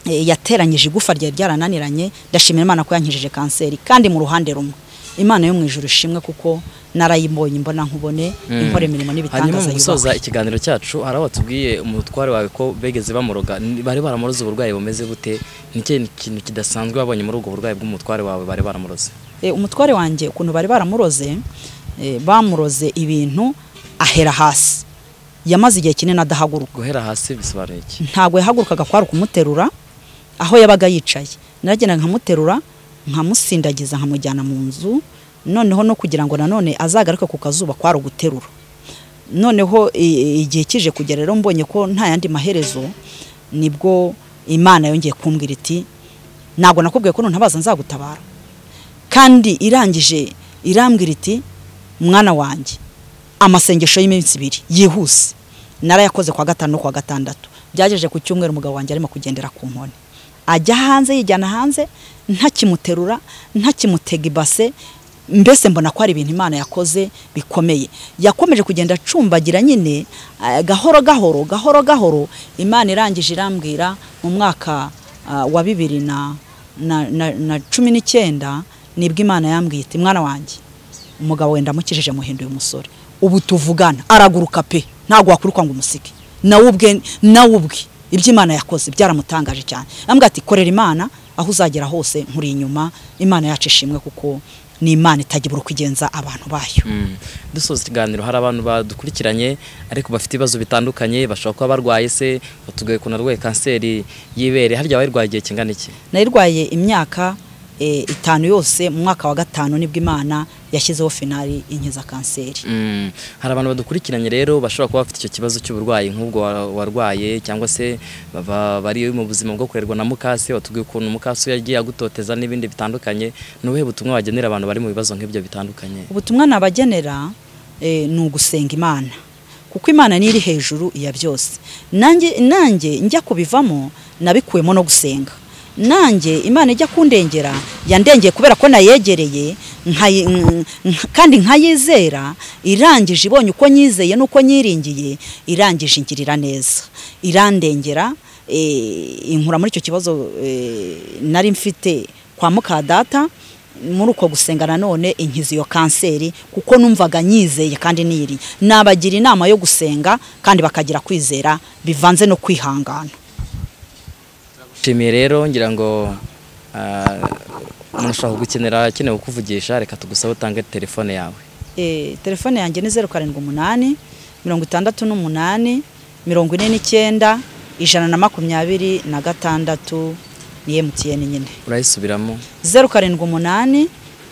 eh, yateranyije igufa ryari ryarananiranye ndashimira imana ko yankijije kanseri kandi mu ruhande rumwe imana yo mu ijuru ishimwe kuko narayibonye imbona nkubone inkora imirimo hanyuma n'ibitangaza mu gusoza yubaha ikiganiro cyacu hari aho batubwiye umutware wawe ko begeze bamuroga Ni- bari baramuroze uburwayi bumeze bute ni ikihe kintu kidasanzwe wabonye muri ubwo burwayi bw'umutware wawe bari baramuroze Eh, umutware wanjye ukuntu bari baramuroze eh, bamuroze ibintu ahera hasi yamaze igihe kinini adahaguruka guhera hasi bisobanuye iki ntabwo yahagurukaga kwari ukumuterura aho yabaga yicaye naragendaga nkamuterura nkamusindagiza nkamujyana mu nzu noneho no kugira ngo nanone azagaruke ku kazuba kwari uguterura noneho i- i- igihe kije kugera rero mbonye ko nta yandi maherezo nibwo imana yongeye kumbwira iti ntabwo nakubwiye ko nuntabaza nzagutabara kandi irangije irambwira iti mwana wanjye amasengesho y'iminsi ibiri yihuse narayakoze kwa gatanu no kwa gatandatu byagejeje ku cyumweru umugabo wanjye arimo kugendera ku nkoni ajya hanze yijyana hanze ntakimuterura ntakimutega ibase mbese mbona ko hari ibintu imana yakoze bikomeye yakomeje kugenda acumbagira nyine eh, gahoro gahoro gahoro gahoro imana irangije irambwira mu mwaka ah, wa bibiri na na- na- na cumi n'icyenda nibwo imana yambwiye iti mwana wanjye umugabo wenda amukijije muhinduye umusore ubu tuvugana araguruka pe ntabwo wakurukwa ngo umusige nawe ubwe nawe ubwe ibyo imana yakoze byaramutangaje cyane ambwira ati korera imana aho uzagera hose nkuri inyuma imana yacu ishimwe kuko ni imana itagira uko igenza abantu bayo Mm. dusoza ikiganiro hari abantu badukurikiranye ariko bafite ibibazo bitandukanye bashobora kuba barwaye se batugoye ukuntu arwaye kanseri y'ibere harya wayirwaye igihe kingana iki nayirwaye imyaka eh, itanu yose mu mwaka wa gatanu nibwo imana yashyizeho finari inkiza kanseri Mm. hari abantu badukurikiranye rero bashobora kuba bafite icyo kibazo cy'uburwayi nk'ubwo wa- warwaye cyangwa se baba bari mu buzima bwo kurerwa na mukase batubwiye ukuntu mukase yagiye agutoteza n'ibindi bitandukanye ni ubuhe butumwa wagenera abantu bari mu bibazo nk'ibyo bitandukanye ubutumwa nabagenera eh, ni ugusenga imana kuko imana niyo iri hejuru ya byose nanjye nanjye njya kubivamo nabikuwemo no gusenga nanjye imana ijya kundengera yandengeye kubera ko nayegereye nkayi- nk- nk- kandi nkayizera irangije ibonye uko nyizeye n'uko nyiringiye irangije ingirira neza irandengera eh, inkura muri icyo kibazo eh, nari mfite kwa mukadata muri uko gusenga nanone inkiza iyo kanseri kuko numvaga nyizeye kandi niyiriye nabagira inama yo gusenga kandi bakagira kwizera bivanze no kwihangana nshimiye rero ngira ngo ah, umuntu ashobora kugukenera akeneye kukuvugisha reka tugusabe utange telefone yawe Eh, telefone yanjye ni zeru karindwi umunani mirongo itandatu n'umunani mirongo ine n'icyenda ijana na makumyabiri na gatandatu ni emutiyeni nyine urayisubiramo zeru karindwi umunani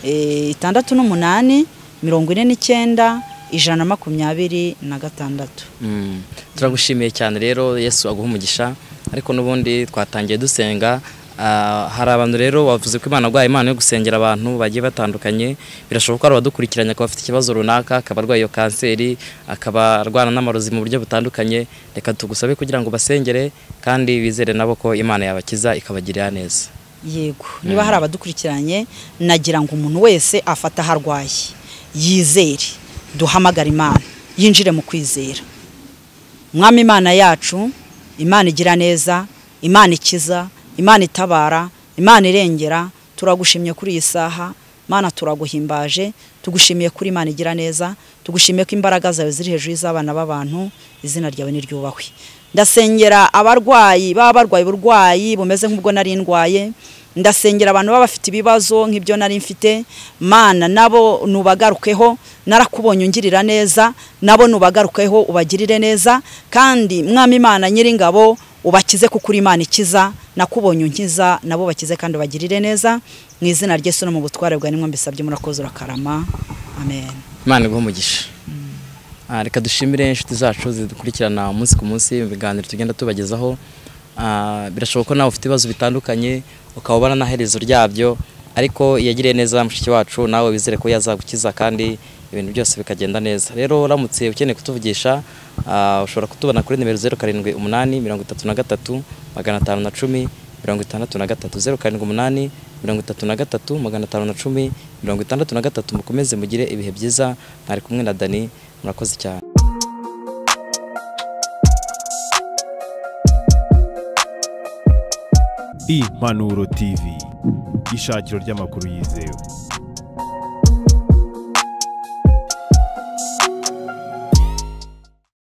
eh, itandatu n'umunani mirongo ine n'icyenda ijana na makumyabiri na gatandatu Mm. turagushimiye cyane rero yesu aguha umugisha ariko n'ubundi twatangiye dusenga Ah, hari abantu rero bavuze ko imana guhaye impano yo gusengera abantu bagiye batandukanye birashoboka ko hari abadukurikiranye akaba afite ikibazo runaka akaba arwaye iyo kanseri akaba arwana n'amarozi mu buryo butandukanye reka tugusabe kugira ngo basengere kandi bizere nabo ko imana yabakiza ikabagirira neza yego niba hari abadukurikiranye nagira ngo umuntu wese afata aho arwaye yizere duhamagare imana yinjire mu kwizera mwami imana yacu imana igira neza imana ikiza imana itabara imana irengera turagushimye kuri iyi saha mana turaguhimbaje tugushimiye kuri imana igira neza tugushimiye ko imbaraga zawe ziri hejuru y'iz'abana b'abantu izina ryawe niryubahwe ndasengera abarwayi baba barwaye uburwayi bumeze nk'ubwo nari ndwaye ndasengera abantu baba bafite ibibazo nk'ibyo nari mfite mana nabo nubagarukeho narakubonye ungirira neza nabo nubagarukeho ubagirire neza kandi mwami imana nyiringabo ubakize kuko uri imana ikiza nakubonye unkiza nabo bakize kandi ubagirire neza mu izina ry'esu no mu butware bwa nimwe mbisabye murakoze urakarama amen imana iguha umugisha Ah, reka dushimire inshuti zacu zidukurikirana umunsi ku munsi mu biganiro tugenda tubagezaho Ah, birashoboka ko nawe ufite ibibazo bitandukanye ukaba ubona nta herezo ryabyo ariko iyo yagiriye neza mushiki wacu nawe wizere ko yazagukiza kandi ibintu byose bikagenda neza rero uramutse ukeneye kutuvugisha ah, ushobora kutubona kuri nimero zeru karindwi umunani mirongo itatu na gatatu magana atanu na cumi mirongo itandatu na gatatu zeru karindwi umunani mirongo itatu na gatatu magana atanu na cumi mirongo itandatu na gatatu mukomeze mugire ibihe byiza mwari kumwe na dani murakoze cyane impanuro tv ishakiro ry'amakuru yizewe